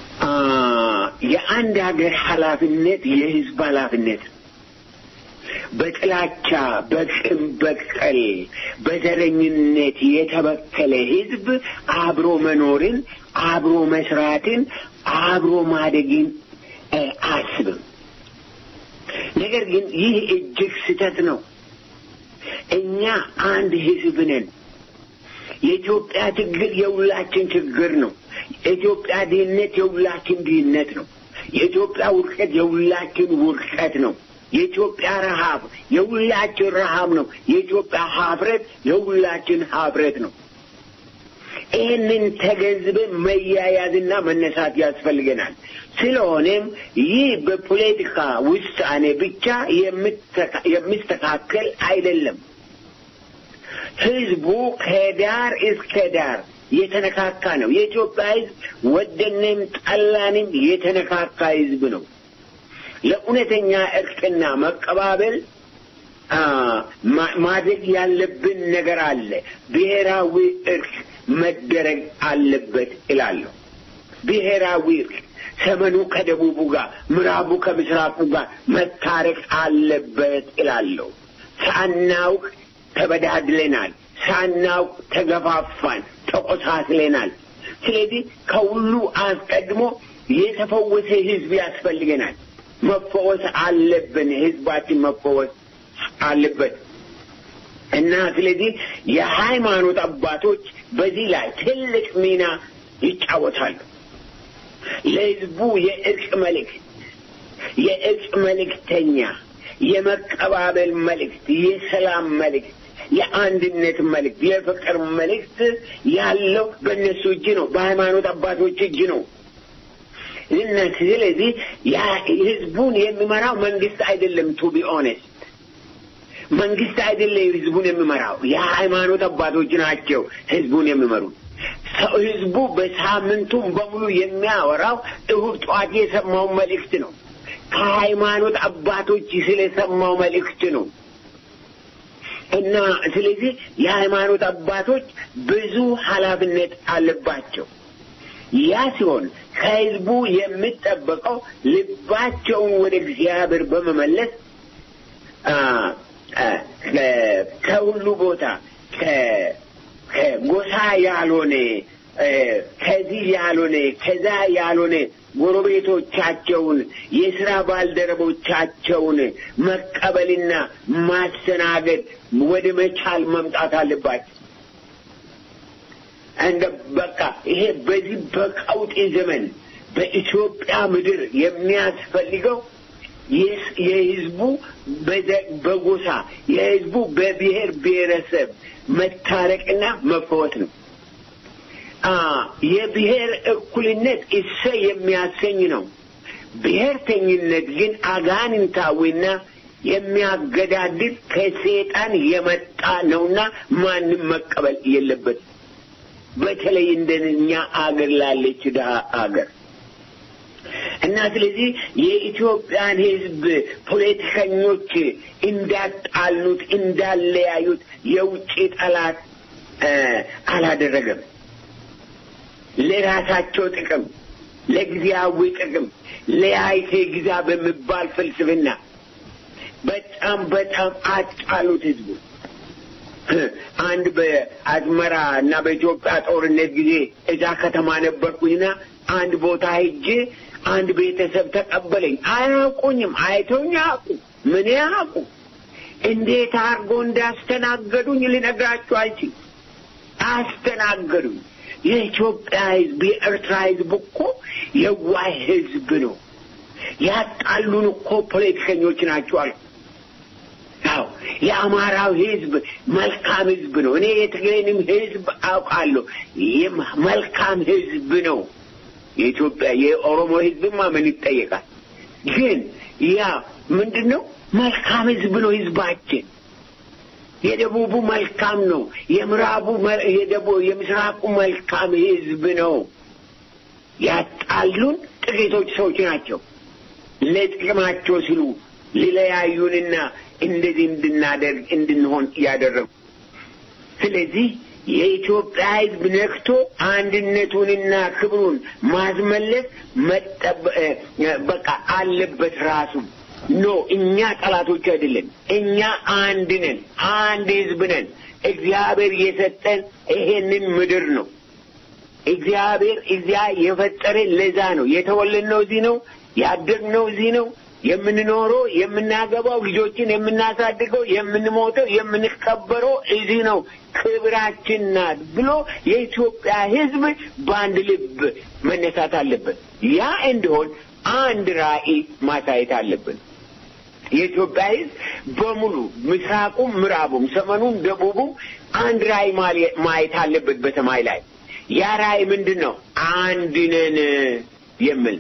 S4: የአንድ ሀገር ኃላፊነት የህዝብ ኃላፊነት በጥላቻ በቅም በቀል በዘረኝነት የተበከለ ህዝብ አብሮ መኖርን አብሮ መስራትን አብሮ ማደግን አያስብም። ነገር ግን ይህ እጅግ ስህተት ነው። እኛ አንድ ህዝብ ነን። የኢትዮጵያ ችግር የሁላችን ችግር ነው። የኢትዮጵያ ድህነት የሁላችን ድህነት ነው። የኢትዮጵያ ውድቀት የሁላችን ውድቀት ነው። የኢትዮጵያ ረሃብ የሁላችን ረሃብ ነው። የኢትዮጵያ ሀፍረት የሁላችን ሀፍረት ነው። ይህንን ተገንዝበን መያያዝና መነሳት ያስፈልገናል። ስለሆነም ይህ በፖለቲካ ውሳኔ ብቻ የሚስተካከል አይደለም። ህዝቡ ከዳር እስከ ዳር የተነካካ ነው። የኢትዮጵያ ህዝብ ወደንም ጠላንም የተነካካ ህዝብ ነው። ለእውነተኛ እርቅና መቀባበል ማድረግ ያለብን ነገር አለ። ብሔራዊ እርቅ መደረግ አለበት እላለሁ። ብሔራዊ እርቅ ሰሜኑ ከደቡቡ ጋር፣ ምዕራቡ ከምስራቁ ጋር መታረቅ አለበት እላለሁ። ሳናውቅ ተበዳድለናል። ሳናውቅ ተገፋፋን፣ ተቆሳስለናል። ስለዚህ ከሁሉ አስቀድሞ የተፈወሰ ህዝብ ያስፈልገናል። መፈወስ አለብን። ህዝባችን መፈወስ አለበት እና ስለዚህ የሃይማኖት አባቶች በዚህ ላይ ትልቅ ሚና ይጫወታሉ። ለህዝቡ የእርቅ መልእክት የእርቅ መልእክተኛ፣ የመቀባበል መልእክት፣ የሰላም መልእክት፣ የአንድነት መልእክት፣ የፍቅር መልእክት ያለው በእነሱ እጅ ነው፣ በሃይማኖት አባቶች እጅ ነው። እና ስለዚህ ህዝቡን የሚመራው መንግስት አይደለም። ቱ ቢ ኦነስት መንግስት አይደለም ህዝቡን የሚመራው የሃይማኖት አባቶች ናቸው ህዝቡን የሚመሩት። ህዝቡ በሳምንቱም በሙሉ የሚያወራው እሁድ ጠዋት የሰማው መልእክት ነው። ከሃይማኖት አባቶች ስለሰማው መልእክት ነው። እና ስለዚህ የሃይማኖት አባቶች ብዙ ኃላፊነት አለባቸው። ያ ሲሆን ከህዝቡ የሚጠበቀው ልባቸውን ወደ እግዚአብሔር በመመለስ ከሁሉ ቦታ ከጎሳ ያልሆነ ከዚህ ያልሆነ ከዛ ያልሆነ ጎረቤቶቻቸውን የስራ ባልደረቦቻቸውን መቀበልና ማስተናገድ ወደ መቻል መምጣት አለባቸው። እንደ በቃ ይሄ በዚህ በቀውጢ ዘመን በኢትዮጵያ ምድር የሚያስፈልገው የህዝቡ በጎሳ የህዝቡ በብሔር ብሔረሰብ መታረቅና መፈወት ነው። የብሔር እኩልነት እሰ የሚያሰኝ ነው። ብሔርተኝነት ግን አጋንንታዊና የሚያገዳድል ከሴጣን የመጣ ነውና ማንም መቀበል የለበትም። በተለይ እንደኛ አገር ላለች ድሀ አገር እና ስለዚህ የኢትዮጵያን ህዝብ ፖለቲከኞች እንዳጣሉት እንዳለያዩት የውጭ ጠላት አላደረገም። ለራሳቸው ጥቅም፣ ለጊዜያዊ ጥቅም ለያይቴ ግዛ በሚባል ፍልስፍና በጣም በጣም አጣሉት ህዝቡ። አንድ በአዝመራ እና በኢትዮጵያ ጦርነት ጊዜ እዛ ከተማ ነበርኩኝና አንድ ቦታ ሄጄ አንድ ቤተሰብ ተቀበለኝ። አያውቁኝም፣ አይተውኝ አያውቁ፣ ምን ያውቁ፣ እንዴት አድርጎ እንዳስተናገዱኝ ልነግራችሁ አልችልም። አስተናገዱኝ። የኢትዮጵያ ህዝብ፣ የኤርትራ ህዝብ እኮ የዋህ ህዝብ ነው። ያጣሉን እኮ ፖለቲከኞች ናቸው አልኩ። አዎ የአማራው ህዝብ መልካም ህዝብ ነው። እኔ የትግሬንም ህዝብ አውቃለሁ። መልካም ህዝብ ነው። የኢትዮጵያ የኦሮሞ ህዝብማ ምን ይጠየቃል? ግን ያ ምንድን ነው? መልካም ህዝብ ነው ህዝባችን። የደቡቡ መልካም ነው። የምዕራቡ የምስራቁ መልካም ህዝብ ነው። ያጣሉን ጥቂቶች ሰዎች ናቸው። ለጥቅማቸው ሲሉ ሊለያዩንና እንደዚህ እንድናደርግ እንድንሆን ያደረጉ። ስለዚህ የኢትዮጵያ ህዝብ ነክቶ አንድነቱንና ክብሩን ማስመለስ በቃ አለበት ራሱ ኖ እኛ ጠላቶች አይደለን። እኛ አንድ ነን፣ አንድ ህዝብ ነን። እግዚአብሔር የሰጠን ይሄንን ምድር ነው። እግዚአብሔር እዚያ የፈጠረን ለዛ ነው። የተወለድነው እዚህ ነው። ያደግነው እዚህ ነው። የምንኖረው፣ የምናገባው፣ ልጆችን የምናሳድገው፣ የምንሞተው፣ የምንቀበረው እዚህ ነው። ክብራችን ናት ብሎ የኢትዮጵያ ህዝብ በአንድ ልብ መነሳት አለበት። ያ እንዲሆን አንድ ራዕይ ማሳየት አለብን። የኢትዮጵያ ህዝብ በሙሉ ምስራቁም፣ ምዕራቡም፣ ሰሜኑም፣ ደቡቡም አንድ ራዕይ ማየት አለበት በሰማይ ላይ። ያ ራዕይ ምንድን ነው? አንድ ነን የሚል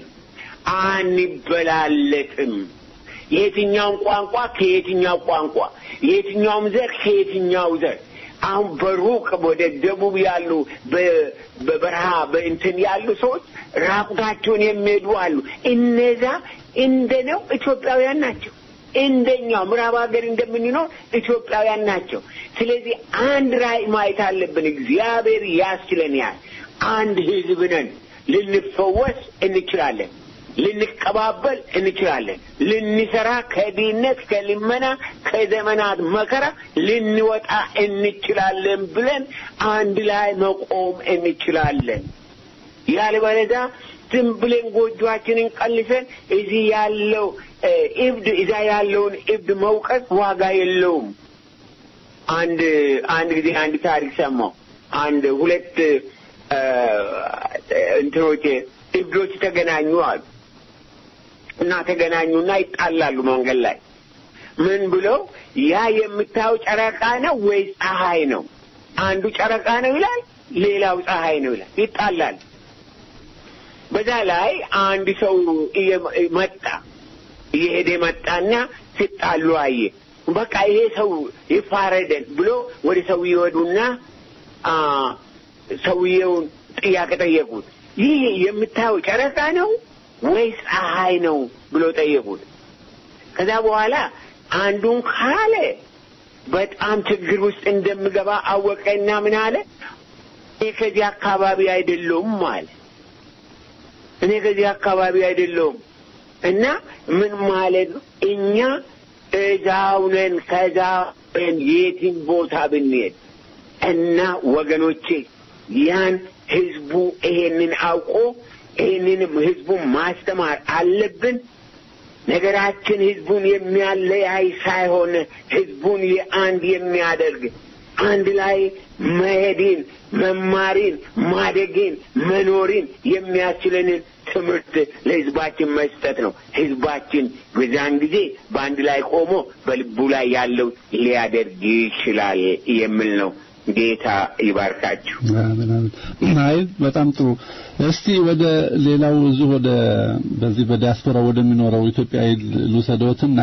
S4: አንበላለጥም። የትኛውም ቋንቋ ከየትኛው ቋንቋ፣ የትኛውም ዘር ከየትኛው ዘር አሁን በሩቅ ወደ ደቡብ ያሉ በበረሃ በእንትን ያሉ ሰዎች ራቁታቸውን የሚሄዱ አሉ። እነዛ እንደነው ኢትዮጵያውያን ናቸው። እንደኛው ምዕራብ ሀገር እንደምንኖር ኢትዮጵያውያን ናቸው። ስለዚህ አንድ ራዕይ ማየት አለብን። እግዚአብሔር ያስችለናል። አንድ ህዝብ ነን። ልንፈወስ እንችላለን። ልንቀባበል እንችላለን። ልንሰራ ከድህነት ከልመና ከዘመናት መከራ ልንወጣ እንችላለን ብለን አንድ ላይ መቆም እንችላለን። ያለበለዚያ ዝም ብለን ጎጆአችንን ቀልሰን እዚህ ያለው እብድ እዛ ያለውን እብድ መውቀስ ዋጋ የለውም። አንድ አንድ ጊዜ አንድ ታሪክ ሰማሁ። አንድ ሁለት እንትኖች እብዶች ተገናኙ አሉ እና ተገናኙና ይጣላሉ መንገድ ላይ ምን ብለው ያ የምታየው ጨረቃ ነው ወይስ ፀሐይ ነው? አንዱ ጨረቃ ነው ይላል፣ ሌላው ፀሐይ ነው ይላል። ይጣላል። በዛ ላይ አንድ ሰው መጣ እየሄደ መጣና ሲጣሉ አየ። በቃ ይሄ ሰው ይፋረደን ብሎ ወደ ሰውዬው ወዱና ሰውየውን ጥያቄ ጠየቁት። ይህ የምታየው ጨረቃ ነው ወይስ ፀሐይ ነው ብሎ ጠየቁት። ከዛ በኋላ አንዱን ካለ በጣም ችግር ውስጥ እንደምገባ አወቀና ምን አለ፣ እኔ ከዚህ አካባቢ አይደለሁም አለ። እኔ ከዚህ አካባቢ አይደለሁም እና ምን ማለት ነው? እኛ እዛው ነን። ከዛ የትም ቦታ ብንሄድ እና ወገኖቼ ያን ህዝቡ ይሄንን አውቆ ይህንንም ህዝቡን ማስተማር አለብን። ነገራችን ህዝቡን የሚያለያይ ሳይሆን ህዝቡን የአንድ የሚያደርግ አንድ ላይ መሄድን፣ መማሪን፣ ማደግን፣ መኖሪን የሚያስችለንን ትምህርት ለህዝባችን መስጠት ነው። ህዝባችን በዛን ጊዜ በአንድ ላይ ቆሞ በልቡ ላይ ያለው ሊያደርግ ይችላል የሚል ነው። ጌታ ይባርካችሁ።
S3: አሜን አሜን። አይ በጣም ጥሩ። እስቲ ወደ ሌላው እዚሁ ወደ በዚህ በዲያስፖራ ወደሚኖረው ኢትዮጵያዊ ልውሰዶትና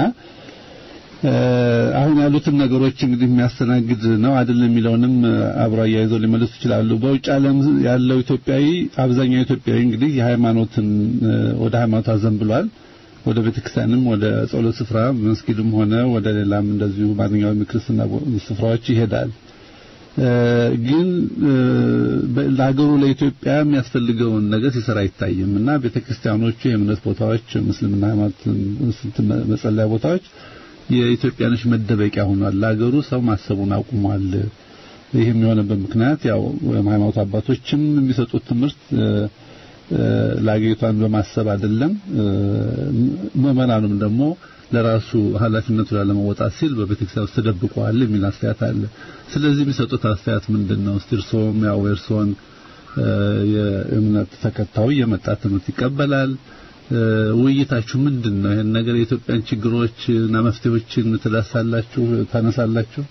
S3: አሁን ያሉትን ነገሮች እንግዲህ የሚያስተናግድ ነው አይደለም የሚለውንም አብሮ አያይዘው ሊመልሱ ይችላሉ። በውጭ ዓለም ያለው ኢትዮጵያዊ አብዛኛው ኢትዮጵያዊ እንግዲህ የሃይማኖትን ወደ ሃይማኖት አዘንብሏል። ወደ ቤተክርስቲያንም ወደ ጸሎት ስፍራ መስጊድም ሆነ ወደ ሌላም እንደዚሁ ማንኛውም የክርስትና ስፍራዎች ይሄዳል። ግን ለሀገሩ ለኢትዮጵያ የሚያስፈልገውን ነገር ሲሰራ አይታይም እና ቤተክርስቲያኖቹ የእምነት ቦታዎች፣ ምስልምና ሃይማኖት መጸለያ ቦታዎች የኢትዮጵያኖች መደበቂያ ሆኗል። ለሀገሩ ሰው ማሰቡን አቁሟል። ይህም የሆነበት ምክንያት ያው ሃይማኖት አባቶችም የሚሰጡት ትምህርት ለአገሪቷን በማሰብ አይደለም። ምዕመናኑም ደግሞ ለራሱ ኃላፊነቱ ላለመወጣት ሲል በቤተክርስቲያን ውስጥ ተደብቀዋል የሚል አስተያየት አለ። ስለዚህ የሚሰጡት አስተያየት ምንድን ነው? እስቲ እርስዎም ያው የእርስዎን የእምነት ተከታዩ የመጣ ትምህርት ይቀበላል። ውይይታችሁ ምንድን ነው? ይሄን ነገር የኢትዮጵያን ችግሮች እና መፍትሄዎችን ትዳሳላችሁ፣ ታነሳላችሁ?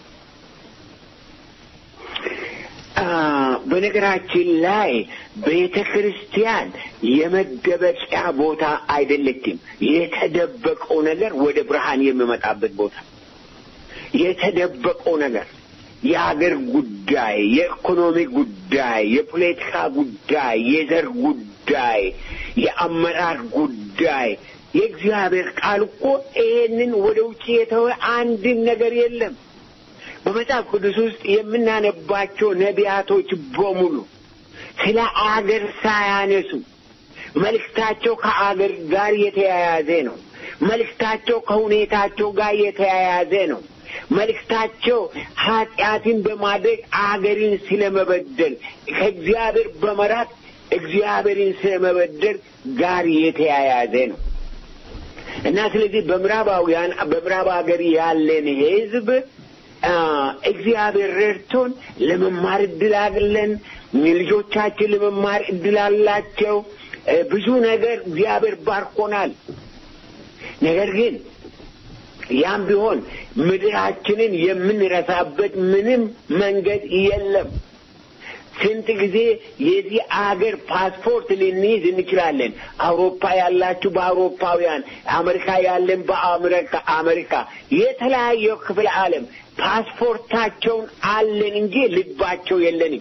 S4: በነገራችን ላይ ቤተ ክርስቲያን የመደበቂያ ቦታ አይደለችም። የተደበቀው ነገር ወደ ብርሃን የሚመጣበት ቦታ የተደበቀው ነገር የሀገር ጉዳይ፣ የኢኮኖሚ ጉዳይ፣ የፖለቲካ ጉዳይ፣ የዘር ጉዳይ፣ የአመራር ጉዳይ የእግዚአብሔር ቃል እኮ ይሄንን ወደ ውጭ የተወ አንድም ነገር የለም። በመጽሐፍ ቅዱስ ውስጥ የምናነባቸው ነቢያቶች በሙሉ ስለ አገር ሳያነሱ መልእክታቸው ከአገር ጋር የተያያዘ ነው። መልእክታቸው ከሁኔታቸው ጋር የተያያዘ ነው። መልእክታቸው ኃጢአትን በማድረግ አገርን ስለመበደል ከእግዚአብሔር በመራቅ እግዚአብሔርን ስለመበደል ጋር የተያያዘ ነው እና ስለዚህ በምዕራባውያን በምዕራብ ሀገር ያለን ሕዝብ እግዚአብሔር ረድቶን ለመማር እድል አለን። ልጆቻችን ለመማር እድል አላቸው። ብዙ ነገር እግዚአብሔር ባርኮናል። ነገር ግን ያም ቢሆን ምድራችንን የምንረሳበት ምንም መንገድ የለም። ስንት ጊዜ የዚህ አገር ፓስፖርት ልንይዝ እንችላለን። አውሮፓ ያላችሁ በአውሮፓውያን፣ አሜሪካ ያለን በአሜሪካ አሜሪካ፣ የተለያየው ክፍለ ዓለም ፓስፖርታቸውን አለን እንጂ ልባቸው የለንም።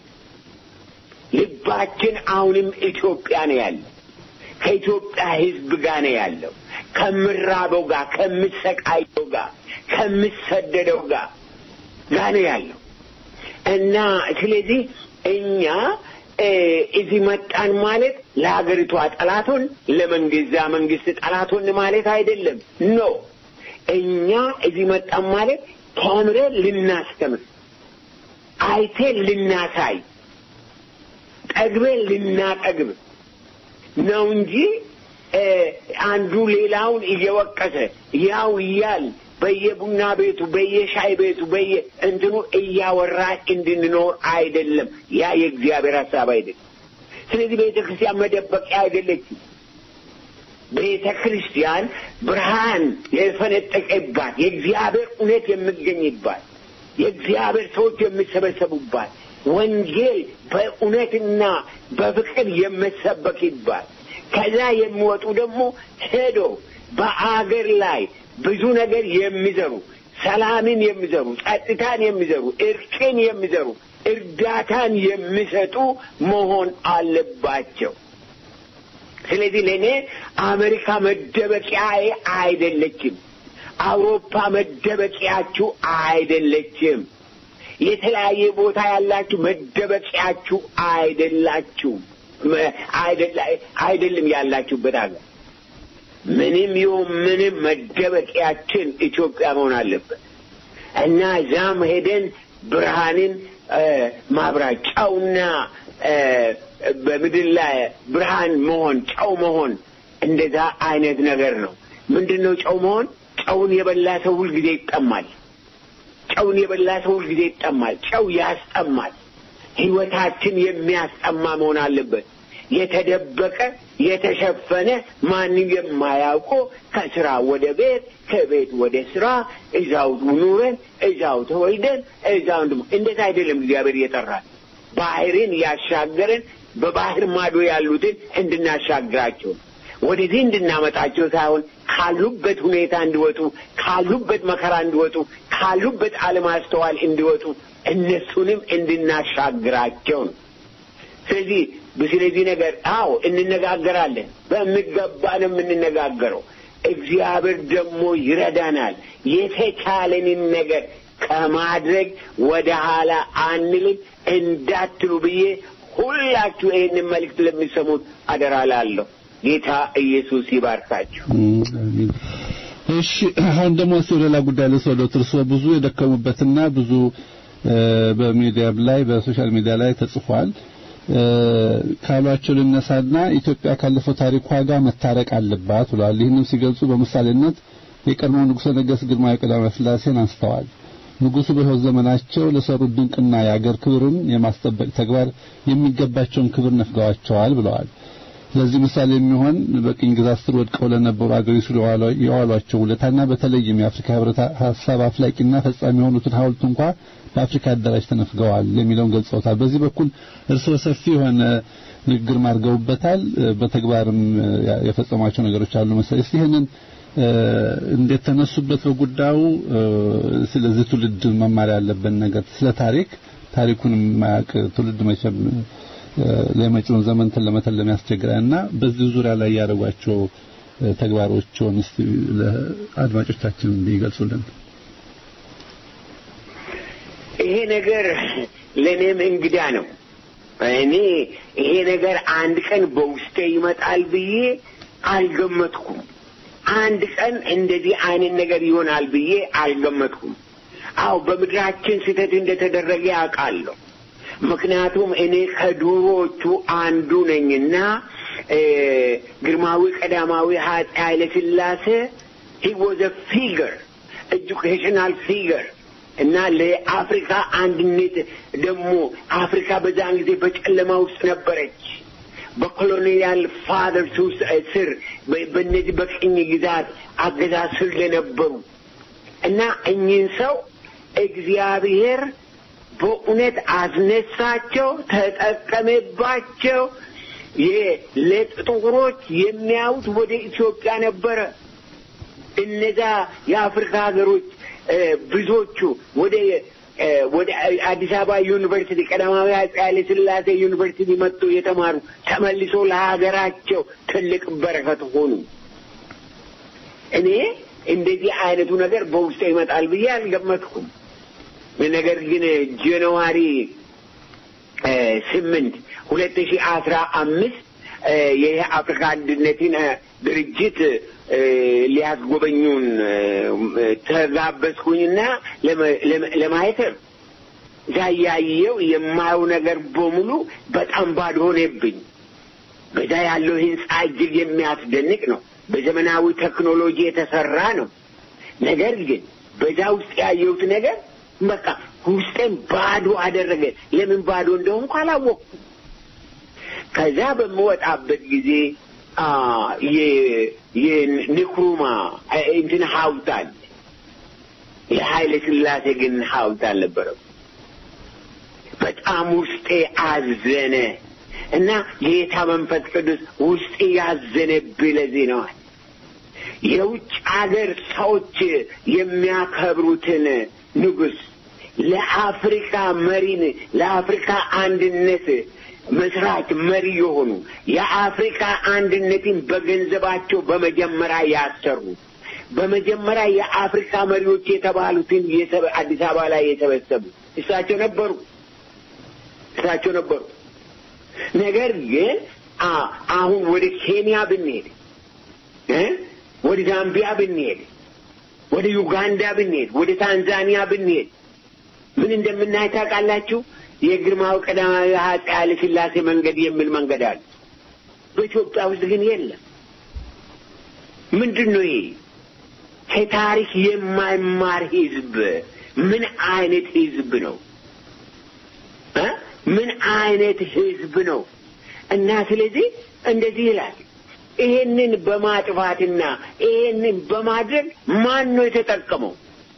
S4: ልባችን አሁንም ኢትዮጵያ ነው ያለው። ከኢትዮጵያ ሕዝብ ጋር ነው ያለው። ከምራበው ጋር፣ ከምሰቃየው ጋር፣ ከምሰደደው ጋር ጋር ነው ያለው እና ስለዚህ እኛ እዚህ መጣን ማለት ለሀገሪቷ ጠላቶን ለመንግዛ መንግስት ጠላቶን ማለት አይደለም። ኖ እኛ እዚህ መጣን ማለት ተምረን ልናስተምር፣ አይቴን ልናሳይ፣ ጠግበን ልናጠግብ ነው እንጂ አንዱ ሌላውን እየወቀሰ ያው እያል በየቡና ቤቱ በየሻይ ቤቱ በየ እንትኑ እያወራ እንድንኖር አይደለም። ያ የእግዚአብሔር ሀሳብ አይደለም። ስለዚህ ቤተ ክርስቲያን መደበቂያ አይደለችም። ቤተ ክርስቲያን ብርሃን የፈነጠቀባት የእግዚአብሔር እውነት የሚገኝባት የእግዚአብሔር ሰዎች የሚሰበሰቡባት ወንጌል በእውነትና በፍቅር የምሰበክባት ከዛ የሚወጡ ደግሞ ሄዶ በአገር ላይ ብዙ ነገር የሚዘሩ ሰላምን የሚዘሩ ጸጥታን የሚዘሩ እርቅን የሚዘሩ እርዳታን የሚሰጡ መሆን አለባቸው። ስለዚህ ለእኔ አሜሪካ መደበቂያዬ አይደለችም። አውሮፓ መደበቂያችሁ አይደለችም። የተለያየ ቦታ ያላችሁ መደበቂያችሁ አይደላችሁም። አይደለም ያላችሁበት ሀገር ምንም ይሁን ምንም መደበቂያችን ኢትዮጵያ መሆን አለበት እና እዛም ሄደን ብርሃንን ማብራት ጨውና በምድር ላይ ብርሃን መሆን ጨው መሆን እንደዛ አይነት ነገር ነው። ምንድን ነው ጨው መሆን? ጨውን የበላ ሰው ሁልጊዜ ይጠማል። ጨውን የበላ ሰው ሁልጊዜ ይጠማል። ጨው ያስጠማል። ሕይወታችን የሚያስጠማ መሆን አለበት። የተደበቀ የተሸፈነ ማንም የማያውቀው ከስራ ወደ ቤት ከቤት ወደ ስራ እዛው ኑረን እዛው ተወልደን እዛው እንድሞ እንደዛ አይደለም እግዚአብሔር እየጠራን ባህርን ያሻገረን በባህር ማዶ ያሉትን እንድናሻግራቸው ወደዚህ እንድናመጣቸው ሳይሆን ካሉበት ሁኔታ እንዲወጡ ካሉበት መከራ እንዲወጡ ካሉበት አለማስተዋል እንዲወጡ እነሱንም እንድናሻግራቸው ነው። ስለዚህ ስለዚህ ነገር አዎ እንነጋገራለን። በሚገባ ነው የምንነጋገረው። እግዚአብሔር ደግሞ ይረዳናል። የተቻለንን ነገር ከማድረግ ወደ ኋላ አንልም እንዳትሉ ብዬ ሁላችሁ ይህንን መልእክት ለሚሰሙት አደራ ላለሁ። ጌታ ኢየሱስ ይባርካችሁ።
S3: እሺ፣ አሁን ደግሞ እስኪ ወደ ሌላ ጉዳይ ልውሰዶት። እርስዎ ብዙ የደከሙበትና ብዙ በሚዲያም ላይ በሶሻል ሚዲያ ላይ ተጽፏል ካሏቸው ልነሳና ኢትዮጵያ ካለፈው ታሪኳ ጋር መታረቅ አለባት ብለዋል። ይህንም ሲገልጹ በምሳሌነት የቀድሞው ንጉሠ ነገሥት ግርማዊ ቀዳማዊ ሥላሴን አንስተዋል። ንጉሡ በሕይወት ዘመናቸው ለሰሩት ድንቅና የአገር ክብርን የማስጠበቅ ተግባር የሚገባቸውን ክብር ነፍገዋቸዋል ብለዋል። ለዚህ ምሳሌ የሚሆን በቅኝ ግዛት ስር ወድቀው ለነበሩ አገሪቱ የዋሏቸው ውለታና በተለይም የአፍሪካ ሕብረት ሀሳብ አፍላቂና ፈጻሚ የሆኑትን ሐውልት እንኳ በአፍሪካ አዳራሽ ተነፍገዋል የሚለውን ገልጸውታል። በዚህ በኩል እርስዎ ሰፊ የሆነ ንግግር ማድርገውበታል። በተግባርም የፈጸሟቸው ነገሮች አሉ መሰለኝ። እስቲ ይህንን እንዴት ተነሱበት በጉዳዩ ስለዚህ ትውልድ መማር ያለብን ነገር ስለ ታሪክ ታሪኩን የማያውቅ ትውልድ መቼም ለመጪውን ዘመን ለመተለም ያስቸግራልና በዚህ ዙሪያ ላይ ያደረጓቸው ተግባሮችን እስቲ ለአድማጮቻችን ቢገልጹልን።
S4: ይሄ ነገር ለእኔም እንግዳ ነው። እኔ ይሄ ነገር አንድ ቀን በውስጤ ይመጣል ብዬ አልገመትኩም። አንድ ቀን እንደዚህ አይነት ነገር ይሆናል ብዬ አልገመትኩም። አዎ በምድራችን ስህተት እንደተደረገ ያውቃለሁ። ምክንያቱም እኔ ከዱሮዎቹ አንዱ ነኝና ግርማዊ ቀዳማዊ ኃይለ ሥላሴ ሂ ዋዝ አ ፊገር ኤጁኬሽናል ፊገር እና ለአፍሪካ አንድነት ደግሞ አፍሪካ በዛን ጊዜ በጨለማ ውስጥ ነበረች። በኮሎኒያል ፋዘርስ ውስጥ ስር በእነዚህ በቅኝ ግዛት አገዛዝ ስር ለነበሩ እና እኚህን ሰው እግዚአብሔር በእውነት አስነሳቸው፣ ተጠቀመባቸው። ለጥቁሮች የሚያዩት ወደ ኢትዮጵያ ነበረ። እነዛ የአፍሪካ ሀገሮች ብዙዎቹ ወደ ወደ አዲስ አበባ ዩኒቨርሲቲ ቀዳማዊ አፄ ኃይለ ሥላሴ ዩኒቨርሲቲ መጥቶ የተማሩ ተመልሶ ለሀገራቸው ትልቅ በረከት ሆኑ። እኔ እንደዚህ አይነቱ ነገር በውስጤ ይመጣል ብዬ አልገመትኩም። ነገር ግን ጃንዋሪ ስምንት ሁለት ሺህ አስራ አምስት ይህ አፍሪካ አንድነትን ድርጅት ሊያስጎበኙን ተጋበዝኩኝና ለማየት እዛ ያየው የማየው ነገር በሙሉ በጣም ባዶ ሆነብኝ። በዛ ያለው ህንፃ እጅግ የሚያስደንቅ ነው። በዘመናዊ ቴክኖሎጂ የተሰራ ነው። ነገር ግን በዛ ውስጥ ያየሁት ነገር በቃ ውስጤን ባዶ አደረገ። ለምን ባዶ እንደሆንኩ አላወቅኩም። ከዛ በምወጣበት ጊዜ የንክሩማ እንትን ሐውልት አለ። የኃይለ ሥላሴ ግን ሐውልት አልነበረም። በጣም ውስጤ አዘነ እና ጌታ መንፈስ ቅዱስ ውስጤ ያዘነብህ ለዚህ ነዋል። የውጭ አገር ሰዎች የሚያከብሩትን ንጉሥ ለአፍሪካ መሪን ለአፍሪካ አንድነት መስራች መሪ የሆኑ የአፍሪካ አንድነትን በገንዘባቸው በመጀመሪያ ያሰሩ በመጀመሪያ የአፍሪካ መሪዎች የተባሉትን አዲስ አበባ ላይ የሰበሰቡ እሳቸው ነበሩ። እሳቸው ነበሩ። ነገር ግን አሁን ወደ ኬንያ ብንሄድ ወደ ዛምቢያ ብንሄድ፣ ወደ ዩጋንዳ ብንሄድ፣ ወደ ታንዛኒያ ብንሄድ ምን እንደምናይ ታውቃላችሁ? የግርማዊ ቀዳማዊ አፄ ኃይለ ሥላሴ መንገድ የሚል መንገድ አለ። በኢትዮጵያ ውስጥ ግን የለም። ምንድን ነው ይሄ? ከታሪክ የማይማር ህዝብ ምን አይነት ህዝብ ነው? ምን አይነት ህዝብ ነው? እና ስለዚህ እንደዚህ ይላል። ይሄንን በማጥፋትና ይሄንን በማድረግ ማን ነው የተጠቀመው?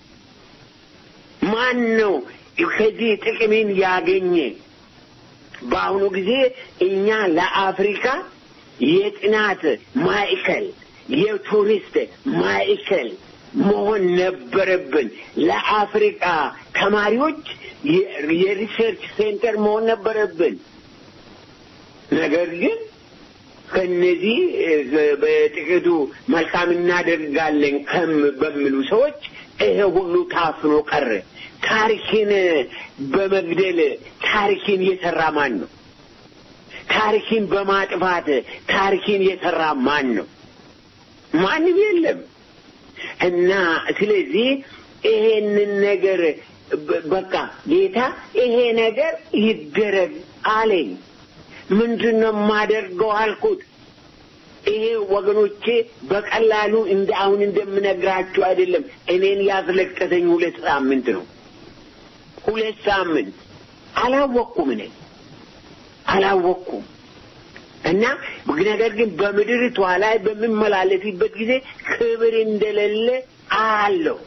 S4: ማን ነው ከዚህ ጥቅምን ያገኘ? በአሁኑ ጊዜ እኛ ለአፍሪካ የጥናት ማዕከል የቱሪስት ማዕከል መሆን ነበረብን። ለአፍሪካ ተማሪዎች የሪሰርች ሴንተር መሆን ነበረብን። ነገር ግን ከነዚህ በጥቂቱ መልካም እናደርጋለን ከም በሚሉ ሰዎች ይሄ ሁሉ ታፍኖ ቀረ። ታሪክን በመግደል ታሪክን የሰራ ማን ነው? ታሪክን በማጥፋት ታሪክን የሰራ ማን ነው? ማንም የለም። እና ስለዚህ ይሄንን ነገር በቃ ጌታ ይሄ ነገር ይደረግ አለኝ። ምንድን ነው የማደርገው አልኩት። ይሄ ወገኖቼ በቀላሉ እንደ አሁን እንደምነግራችሁ አይደለም። እኔን ያስለቀሰኝ ሁለት ሳምንት ነው። ሁለት ሳምንት አላወቅኩም፣ እኔ አላወቅኩም። እና ነገር ግን በምድሪቷ ላይ በምመላለስበት ጊዜ ክብር እንደሌለ አለው።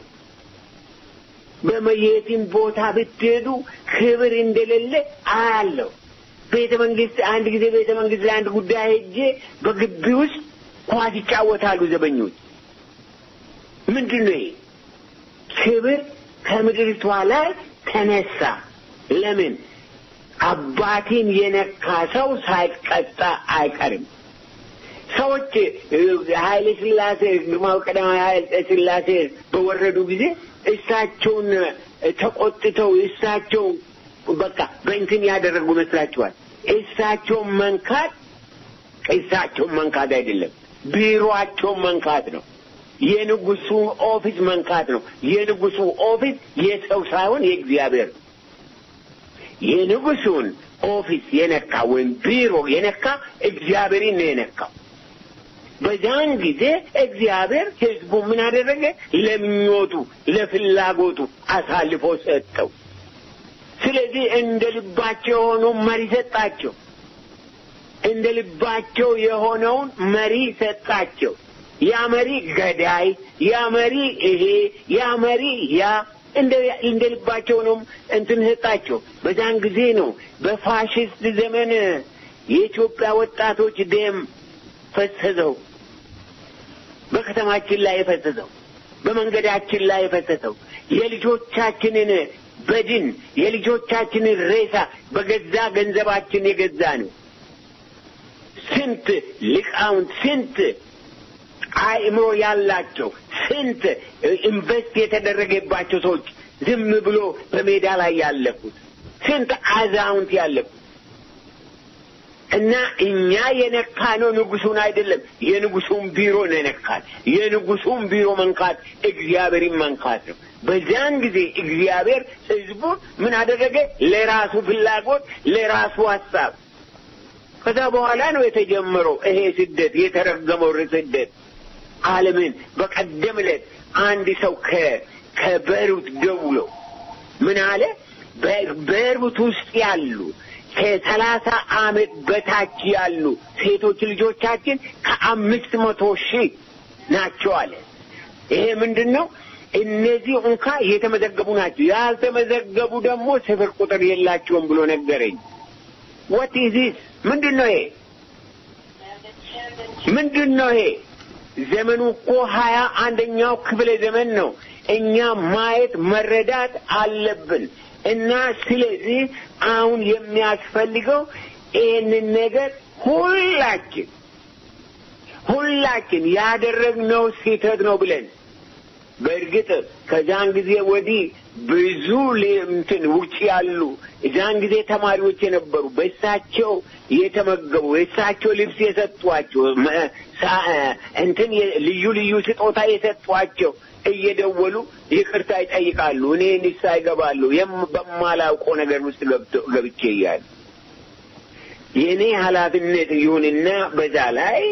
S4: በመየትም ቦታ ብትሄዱ ክብር እንደሌለ አለው። ቤተ መንግስት አንድ ጊዜ ቤተ መንግስት ለአንድ ጉዳይ ሄጄ በግቢ ውስጥ ኳስ ይጫወታሉ ዘበኞች። ምንድን ነው ይሄ? ክብር ከምድሪቷ ላይ ተነሳ። ለምን? አባቴን የነካ ሰው ሳይቀጣ አይቀርም። ሰዎች ኃይለ ሥላሴ ግርማዊ ቀዳማዊ ኃይለ ሥላሴ በወረዱ ጊዜ እሳቸውን ተቆጥተው እሳቸው በቃ በእንትን ያደረጉ መስላችኋል? እሳቸውን መንካት እሳቸውን መንካት አይደለም፣ ቢሮአቸውን መንካት ነው። የንጉሱ ኦፊስ መንካት ነው። የንጉሱ ኦፊስ የሰው ሳይሆን የእግዚአብሔር ነው። የንጉሱን ኦፊስ የነካ ወይም ቢሮ የነካ እግዚአብሔርን ነው የነካው። በዛን ጊዜ እግዚአብሔር ሕዝቡ ምን አደረገ? ለምኞቱ ለፍላጎቱ አሳልፎ ሰጠው። ስለዚህ እንደ ልባቸው የሆነው መሪ ሰጣቸው። እንደ ልባቸው የሆነውን መሪ ሰጣቸው። ያ መሪ ገዳይ፣ ያ መሪ ይሄ፣ ያ መሪ ያ እንደ እንደ ልባቸው ነው እንትን ሰጣቸው። በዛን ጊዜ ነው በፋሽስት ዘመን የኢትዮጵያ ወጣቶች ደም ፈሰሰው። በከተማችን ላይ የፈሰሰው፣ በመንገዳችን ላይ የፈሰሰው የልጆቻችንን በድን የልጆቻችንን ሬሳ በገዛ ገንዘባችን የገዛ ነው። ስንት ሊቃውንት ስንት አእምሮ ያላቸው ስንት ኢንቨስት የተደረገባቸው ሰዎች ዝም ብሎ በሜዳ ላይ ያለፉት ስንት አዛውንት ያለፉት እና እኛ የነካ ነው ንጉሱን አይደለም፣ የንጉሱን ቢሮ ነው የነካት። የንጉሱን ቢሮ መንካት እግዚአብሔርን መንካት ነው። በዚያን ጊዜ እግዚአብሔር ሕዝቡን ምን አደረገ? ለራሱ ፍላጎት፣ ለራሱ ሀሳብ። ከዛ በኋላ ነው የተጀመረው ይሄ ስደት፣ የተረገመው ስደት ዓለምን በቀደም ዕለት አንድ ሰው ከቤሩት ደውሎ ምን አለ? ቤሩት ውስጥ ያሉ ከሰላሳ ዓመት በታች ያሉ ሴቶች ልጆቻችን ከአምስት መቶ ሺህ ናቸው አለ። ይሄ ምንድን ነው? እነዚህ እንኳ የተመዘገቡ ናቸው፣ ያልተመዘገቡ ደግሞ ስፍር ቁጥር የላቸውም ብሎ ነገረኝ። ወት ኢዚስ ምንድን ነው ይሄ? ምንድን ነው ይሄ? ዘመኑ እኮ ሀያ አንደኛው ክፍለ ዘመን ነው። እኛ ማየት መረዳት አለብን። እና ስለዚህ አሁን የሚያስፈልገው ይህንን ነገር ሁላችን ሁላችን ያደረግነው ስህተት ነው ብለን በእርግጥ ከዛን ጊዜ ወዲህ ብዙ እንትን ውጭ ያሉ እዛን ጊዜ ተማሪዎች የነበሩ በእሳቸው የተመገቡ የእሳቸው ልብስ የሰጧቸው እንትን ልዩ ልዩ ስጦታ የሰጧቸው እየደወሉ ይቅርታ ይጠይቃሉ። እኔ ንሳ ይገባሉ በማላውቀው ነገር ውስጥ ገብቼ እያሉ የእኔ ኃላፊነት ይሁንና በዛ ላይ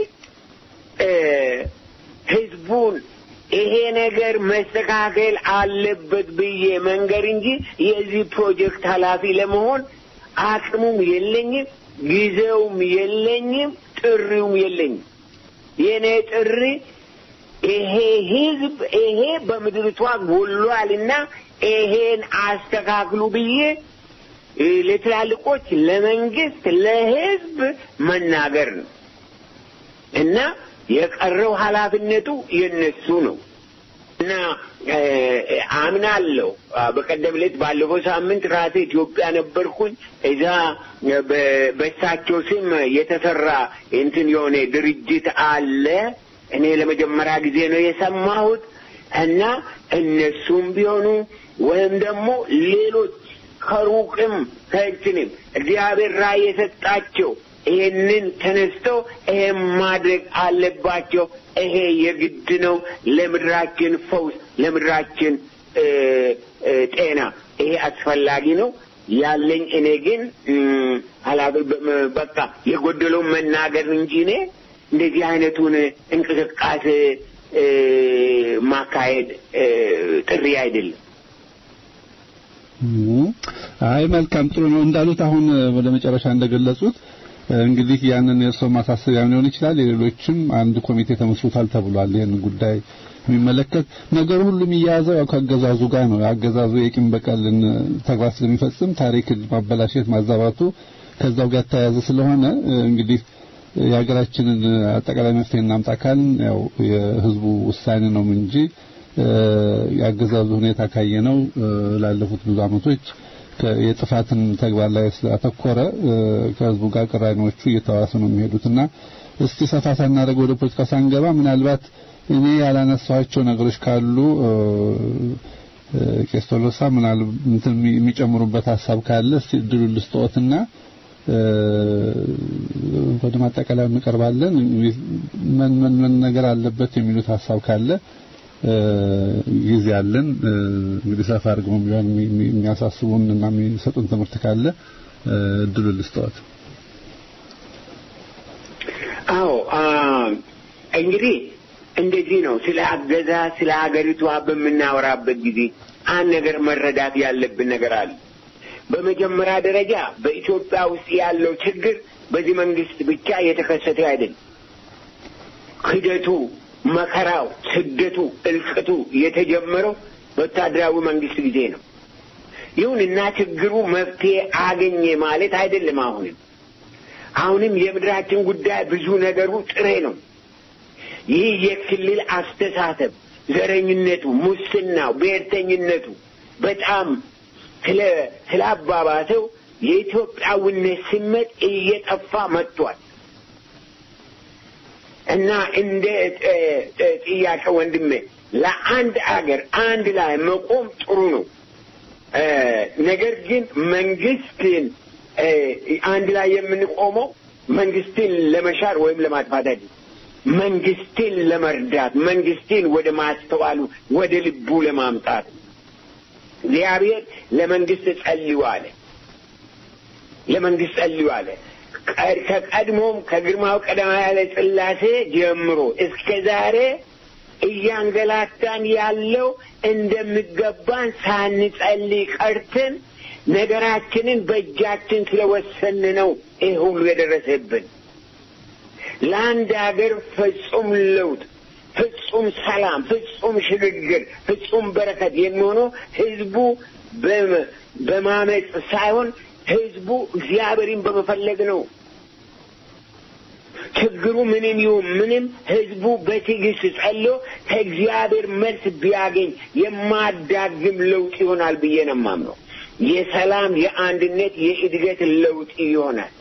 S4: ህዝቡን ይሄ ነገር መስተካከል አለበት ብዬ መንገር እንጂ የዚህ ፕሮጀክት ኃላፊ ለመሆን አቅሙም የለኝም፣ ጊዜውም የለኝም፣ ጥሪውም የለኝም። የእኔ ጥሪ ይሄ ህዝብ ይሄ በምድሪቷ ጎሏልና ይሄን አስተካክሉ ብዬ ለትላልቆች፣ ለመንግስት፣ ለህዝብ መናገር ነው እና የቀረው ኃላፊነቱ የነሱ ነው እና አምናለሁ። በቀደም ዕለት ባለፈው ሳምንት ራሴ ኢትዮጵያ ነበርኩኝ። እዛ በእሳቸው ስም የተሰራ እንትን የሆነ ድርጅት አለ። እኔ ለመጀመሪያ ጊዜ ነው የሰማሁት እና እነሱም ቢሆኑ ወይም ደግሞ ሌሎች ከሩቅም ከእንትንም እግዚአብሔር ራእይ የሰጣቸው ይሄንን ተነስተው ይሄን ማድረግ አለባቸው። ይሄ የግድ ነው ለምድራችን ፈውስ፣ ለምድራችን ጤና ይሄ አስፈላጊ ነው ያለኝ። እኔ ግን በቃ የጎደለውን መናገር እንጂ እኔ እንደዚህ አይነቱን እንቅስቃሴ ማካሄድ ጥሪ አይደለም።
S3: አይ መልካም ጥሩ ነው እንዳሉት አሁን ወደ መጨረሻ እንደገለጹት እንግዲህ ያንን የእርስዎ ማሳሰቢያ ሊሆን ይችላል። የሌሎችም አንድ ኮሚቴ ተመስርቷል ተብሏል። ይህን ጉዳይ የሚመለከት ነገሩ ሁሉ የሚያያዘው ያው ከአገዛዙ ጋር ነው። አገዛዙ የቂም በቀልን ተግባር ስለሚፈጽም ታሪክን ማበላሸት ማዛባቱ ከዛው ጋር ተያያዘ ስለሆነ እንግዲህ የሀገራችንን አጠቃላይ መፍትሄ እናምጣ ካልን ያው የህዝቡ ውሳኔ ነው እንጂ የአገዛዙ ሁኔታ ካየነው ላለፉት ብዙ ዓመቶች የጥፋትን ተግባር ላይ ስላተኮረ ከህዝቡ ጋር ቅራኔዎቹ እየተዋሱ ነው የሚሄዱትና እስቲ ሰፋ ሳናደርግ ወደ ፖለቲካ ሳንገባ ምናልባት እኔ ያላነሳኋቸው ነገሮች ካሉ ቄስ ቶሎሳ ምናልባት የሚጨምሩበት ሀሳብ ካለ እስቲ እድሉን ልስጥዎትና ወደ ማጠቃለያ እንቀርባለን። ምን ምን ምን ነገር አለበት የሚሉት ሀሳብ ካለ ጊዜ አለን። እንግዲህ ሰፋ አድርገው ቢሆን የሚያሳስቡን እና የሚሰጡን ትምህርት ካለ እድሉን ልስጠዎት።
S4: አዎ እንግዲህ እንደዚህ ነው። ስለ አገዛ ስለ ሀገሪቷ በምናወራበት ጊዜ አንድ ነገር መረዳት ያለብን ነገር አለ። በመጀመሪያ ደረጃ በኢትዮጵያ ውስጥ ያለው ችግር በዚህ መንግስት ብቻ የተከሰተ አይደለም። ክደቱ፣ መከራው፣ ስደቱ፣ እልቅቱ የተጀመረው በወታደራዊ መንግስት ጊዜ ነው። ይሁንና ችግሩ መፍትሄ አገኘ ማለት አይደለም። አሁንም አሁንም የምድራችን ጉዳይ ብዙ ነገሩ ጥሬ ነው። ይህ የክልል አስተሳሰብ፣ ዘረኝነቱ፣ ሙስናው፣ ብሔርተኝነቱ በጣም ስለ ስላባባሰው የኢትዮጵያዊነት ስሜት እየጠፋ መጥቷል እና እንደ ጥያቄ ወንድሜ ለአንድ አገር አንድ ላይ መቆም ጥሩ ነው። ነገር ግን መንግስትን አንድ ላይ የምንቆመው መንግስትን ለመሻር ወይም ለማጥፋት አይደለም። መንግስትን ለመርዳት መንግስትን ወደ ማስተዋሉ ወደ ልቡ ለማምጣት እግዚአብሔር ለመንግስት ጸልዩ አለ። ለመንግስት ጸልዩ አለ። ከቀድሞም ከግርማው ቀዳማዊ ኃይለ ሥላሴ ጀምሮ እስከ ዛሬ እያንገላታን ያለው እንደሚገባን ሳንጸልይ ቀርተን ነገራችንን በእጃችን ስለወሰን ነው ይህ ሁሉ የደረሰብን። ለአንድ ሀገር ፍጹም ለውጥ፣ ፍጹም ሰላም፣ ፍጹም ሽግግር፣ ፍጹም በረከት የሚሆነው ህዝቡ በማመፅ ሳይሆን ህዝቡ እግዚአብሔርን በመፈለግ ነው። ችግሩ ምንም ይሁን ምንም ህዝቡ በትዕግስት ጸልዮ ከእግዚአብሔር መልስ ቢያገኝ የማዳግም ለውጥ ይሆናል ብዬ ነው የማምነው። የሰላም፣ የአንድነት፣ የእድገት ለውጥ ይሆናል።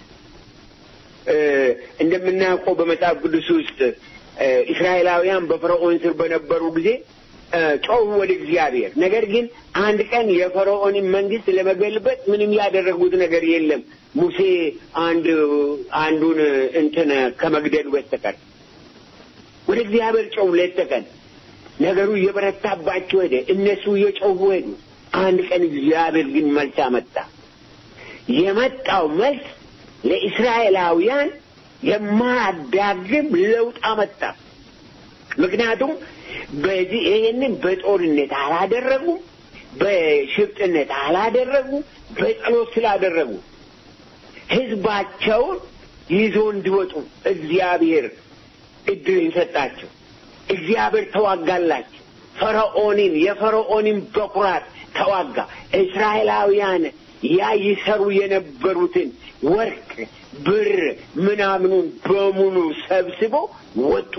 S4: እንደምናውቀው በመጽሐፍ ቅዱስ ውስጥ እስራኤላውያን በፈርዖን ስር በነበሩ ጊዜ ጮሁ ወደ እግዚአብሔር። ነገር ግን አንድ ቀን የፈርዖንን መንግስት ለመገልበጥ ምንም ያደረጉት ነገር የለም ሙሴ አንድ አንዱን እንትን ከመግደሉ በስተቀር ወደ እግዚአብሔር ጮሁ ሌት ተቀን። ነገሩ እየበረታባቸው ሄደ። እነሱ እየጮሁ ሄዱ። አንድ ቀን እግዚአብሔር ግን መልስ አመጣ። የመጣው መልስ ለእስራኤላውያን የማያዳግም ለውጥ አመጣ። ምክንያቱም በዚህ ይሄንን በጦርነት አላደረጉ፣ በሽፍጥነት አላደረጉ፣ በጸሎት ስላደረጉ ህዝባቸውን ይዞ እንዲወጡ እግዚአብሔር እድልን ሰጣቸው። እግዚአብሔር ተዋጋላቸው። ፈርዖንን የፈርዖንን በኩራት ተዋጋ። እስራኤላውያን ያ ይሰሩ የነበሩትን ወርቅ፣ ብር ምናምኑን በሙሉ ሰብስቦ ወጡ።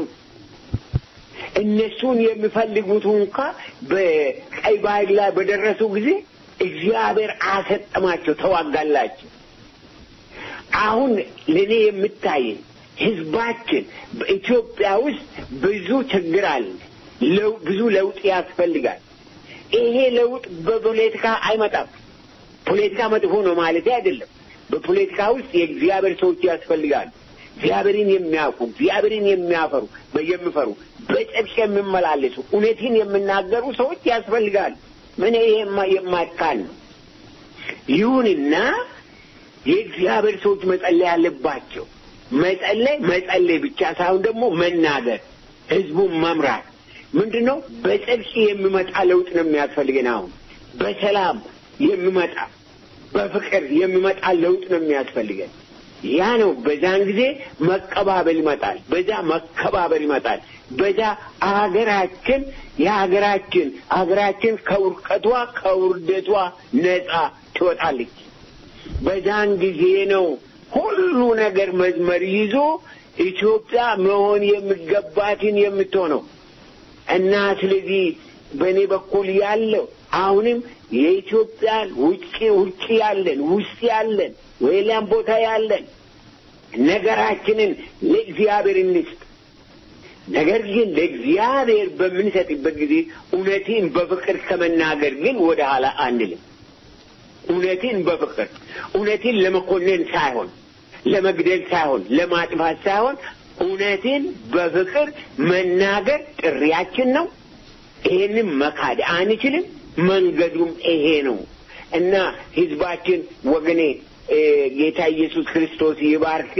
S4: እነሱን የሚፈልጉት እንኳ በቀይ ባህር ላይ በደረሱ ጊዜ እግዚአብሔር አሰጠማቸው፣ ተዋጋላቸው። አሁን ለእኔ የምታየኝ ህዝባችን በኢትዮጵያ ውስጥ ብዙ ችግር አለ። ብዙ ለውጥ ያስፈልጋል። ይሄ ለውጥ በፖለቲካ አይመጣም። ፖለቲካ መጥፎ ነው ማለት አይደለም። በፖለቲካ ውስጥ የእግዚአብሔር ሰዎች ያስፈልጋሉ። እግዚአብሔርን የሚያውቁ እግዚአብሔርን የሚያፈሩ የሚፈሩ በጽድቅ የሚመላለሱ እውነትን የሚናገሩ ሰዎች ያስፈልጋሉ። ምን ይሄ የማይካል ነው። ይሁንና የእግዚአብሔር ሰዎች መጸለይ አለባቸው። መጸለይ መጸለይ ብቻ ሳይሆን ደግሞ መናገር፣ ህዝቡን መምራት ምንድን ነው? በጽድቅ የሚመጣ ለውጥ ነው የሚያስፈልገን። አሁን በሰላም የሚመጣ በፍቅር የሚመጣ ለውጥ ነው የሚያስፈልገን። ያ ነው። በዛን ጊዜ መቀባበል ይመጣል። በዛ መከባበር ይመጣል። በዛ አገራችን የሀገራችን አገራችን ከውርቀቷ ከውርደቷ ነጻ ትወጣለች። በዛን ጊዜ ነው ሁሉ ነገር መዝመር ይዞ ኢትዮጵያ መሆን የሚገባትን የምትሆነው እና ስለዚህ በእኔ በኩል ያለው አሁንም የኢትዮጵያን ውጭ ውጭ ያለን ውስጥ ያለን ወይላም ቦታ ያለን ነገራችንን ለእግዚአብሔር እንስጥ። ነገር ግን ለእግዚአብሔር በምንሰጥበት ጊዜ እውነትን በፍቅር ከመናገር ግን ወደ ኋላ አንልም። እውነትን በፍቅር እውነትን ለመኮነን ሳይሆን ለመግደል ሳይሆን ለማጥፋት ሳይሆን እውነትን በፍቅር መናገር ጥሪያችን ነው። ይሄንን መካድ አንችልም። መንገዱም ይሄ ነው እና ህዝባችን ወገኔ ጌታ ኢየሱስ ክርስቶስ ይባርክ።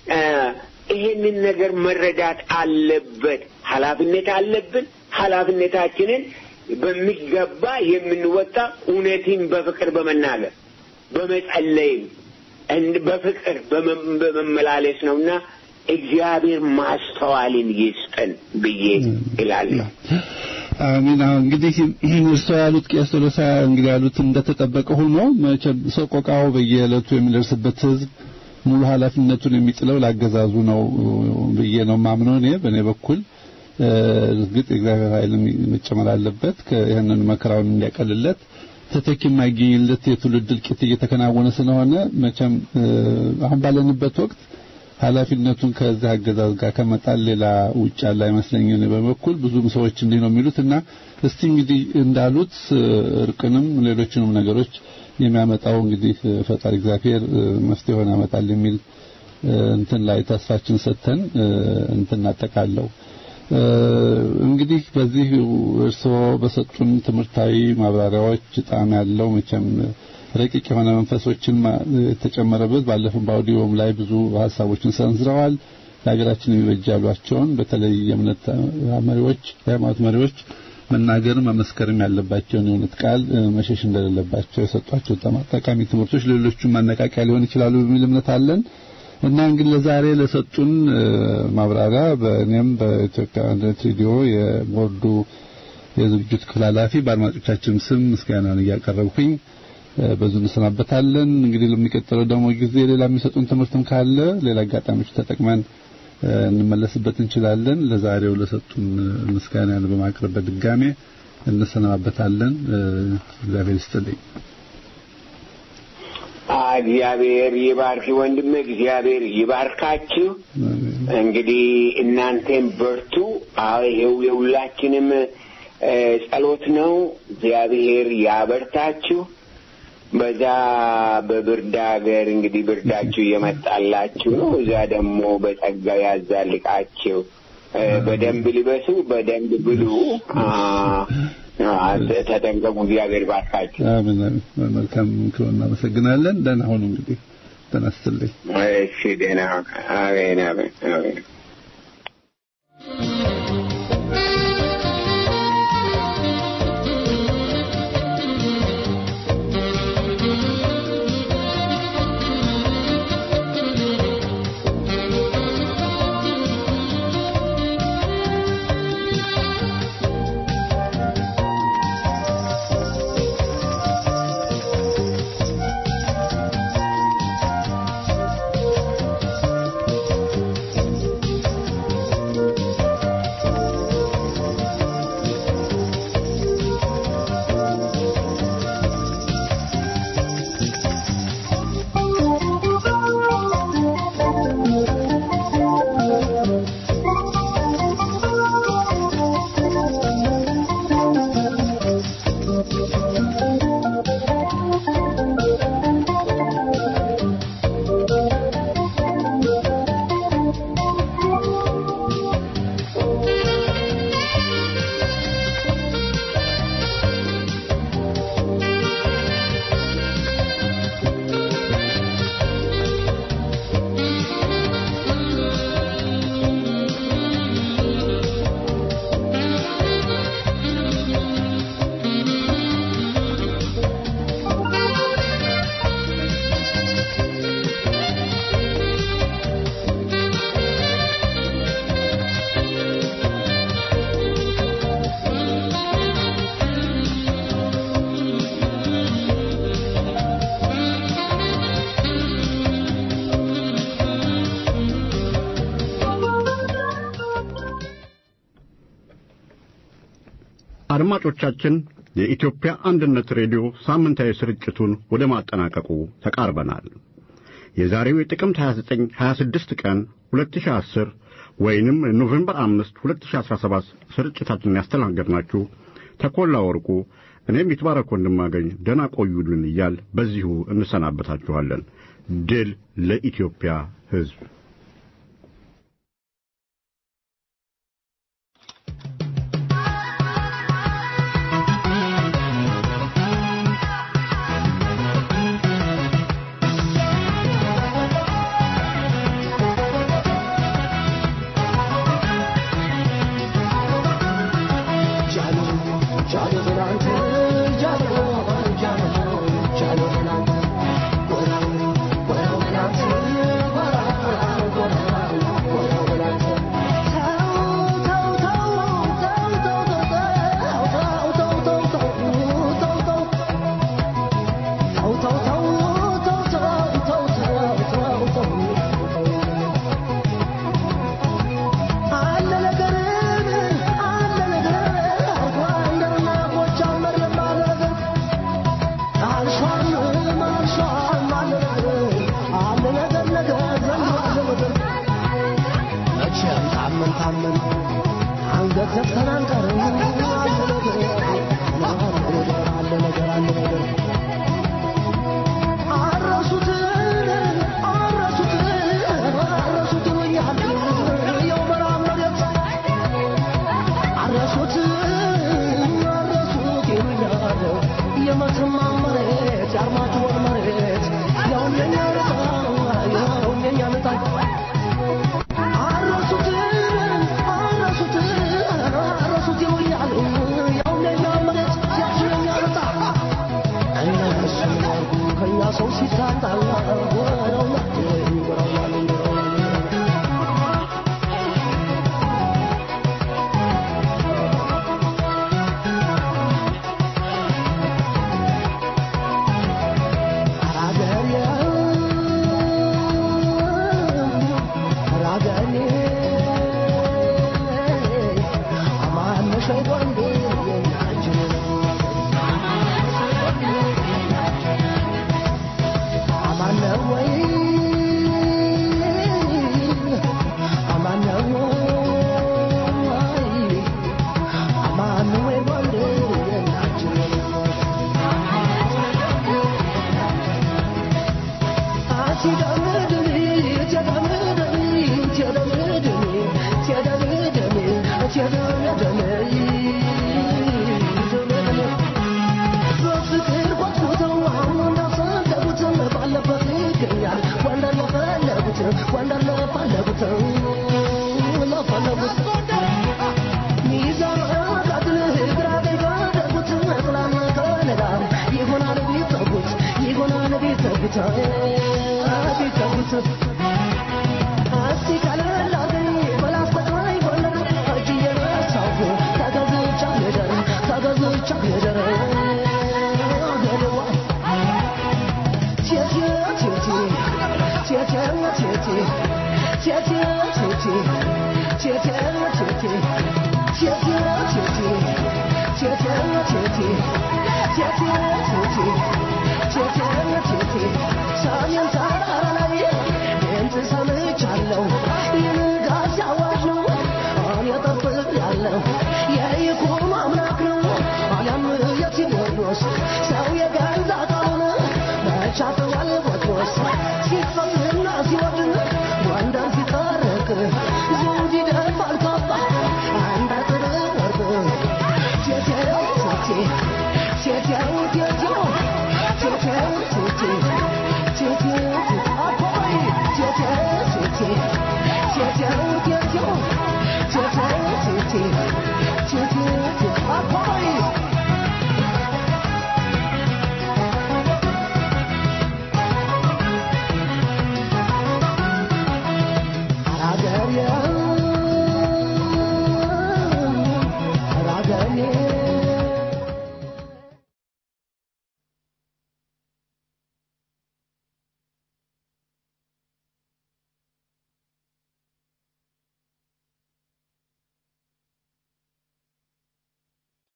S4: ይሄንን ነገር መረዳት አለበት። ኃላፊነት አለብን። ኃላፊነታችንን በሚገባ የምንወጣ እውነትን በፍቅር በመናገር በመጸለይም በፍቅር በመመላለስ ነውና እግዚአብሔር ማስተዋልን ይስጠን ብዬ እላለሁ።
S3: አሚን። እንግዲህ እርስዎ ያሉት ቄስ ቶሎሳ እንግዲህ ያሉት እንደተጠበቀ ሆኖ መቼም ሰቆቃው በየዕለቱ የሚደርስበት ህዝብ ሙሉ ኃላፊነቱን የሚጥለው ላገዛዙ ነው ብዬ ነው ማምነው እኔ በእኔ በኩል እርግጥ የእግዚአብሔር ኃይል መጨመር አለበት ይህንን መከራውን እንዲያቀልለት ተተኪ የማይገኝለት የትውልድ እልቂት እየተከናወነ ስለሆነ መቼም አሁን ባለንበት ወቅት ኃላፊነቱን ከዚህ አገዛዝ ጋር ከመጣል ሌላ ውጭ ያለ አይመስለኝም። በበኩል ብዙም ሰዎች እንዲህ ነው የሚሉት እና እስቲ እንግዲህ እንዳሉት እርቅንም ሌሎችንም ነገሮች የሚያመጣው እንግዲህ ፈጣሪ እግዚአብሔር መፍትሄውን ያመጣል የሚል እንትን ላይ ተስፋችን ሰጥተን እንትን እናጠቃለው። እንግዲህ በዚህ እርስዎ በሰጡን ትምህርታዊ ማብራሪያዎች ጣዕም ያለው መቼም ረቂቅ የሆነ መንፈሶችን የተጨመረበት ባለፈው በአውዲዮም ላይ ብዙ ሀሳቦችን ሰንዝረዋል። ለሀገራችን የሚበጅ ያሏቸውን በተለይ የእምነት መሪዎች፣ የሃይማኖት መሪዎች መናገር መመስከርም ያለባቸውን የእውነት ቃል መሸሽ እንደሌለባቸው የሰጧቸው ጠቃሚ ትምህርቶች ሌሎቹም ማነቃቂያ ሊሆን ይችላሉ በሚል እምነት አለን እና እንግዲህ ለዛሬ ለሰጡን ማብራሪያ በእኔም በኢትዮጵያ አንድነት ሬዲዮ የቦርዱ የዝግጅት ክፍል ኃላፊ በአድማጮቻችን ስም ምስጋናን እያቀረብኩኝ በዙ እንሰናበታለን። እንግዲህ ለሚቀጥለው ደግሞ ጊዜ ሌላ የሚሰጡን ትምህርትም ካለ ሌላ አጋጣሚዎች ተጠቅመን እንመለስበት እንችላለን። ለዛሬው ለሰጡን ምስጋና በማቅረብ በድጋሜ እንሰናበታለን። እግዚአብሔር ይስጥልኝ።
S4: እግዚአብሔር ይባርክ ወንድም፣ እግዚአብሔር ይባርካችሁ። እንግዲህ እናንተም በርቱ። አዎ ይሄው የሁላችንም ጸሎት ነው። እግዚአብሔር ያበርታችሁ። በዛ በብርድ ሀገር እንግዲህ ብርዳችሁ እየመጣላችሁ ነው። እዛ ደግሞ በጸጋ ያዛልቃችሁ። በደንብ ልበሱ፣ በደንብ ብሉ፣ ተጠንቀቁ። እግዚአብሔር ባርካችሁ።
S3: አሜን። መልካም ምክሮ እናመሰግናለን። ደህና ሁኑ። እንግዲህ ተነስተልኝ።
S4: እሺ፣ ደህና አሜን፣ አሜን፣ አሜን።
S2: አድማጮቻችን የኢትዮጵያ አንድነት ሬዲዮ ሳምንታዊ ስርጭቱን ወደ ማጠናቀቁ ተቃርበናል። የዛሬው የጥቅምት 29 26 ቀን 2010 ወይንም ኖቬምበር 5 2017 ስርጭታችንን ያስተናገድናችሁ ተኮላ ወርቁ እኔም ይትባረክ ወንድማገኝ ደህና ቆዩልን እያል በዚሁ እንሰናበታችኋለን። ድል ለኢትዮጵያ ሕዝብ።
S5: Thank you.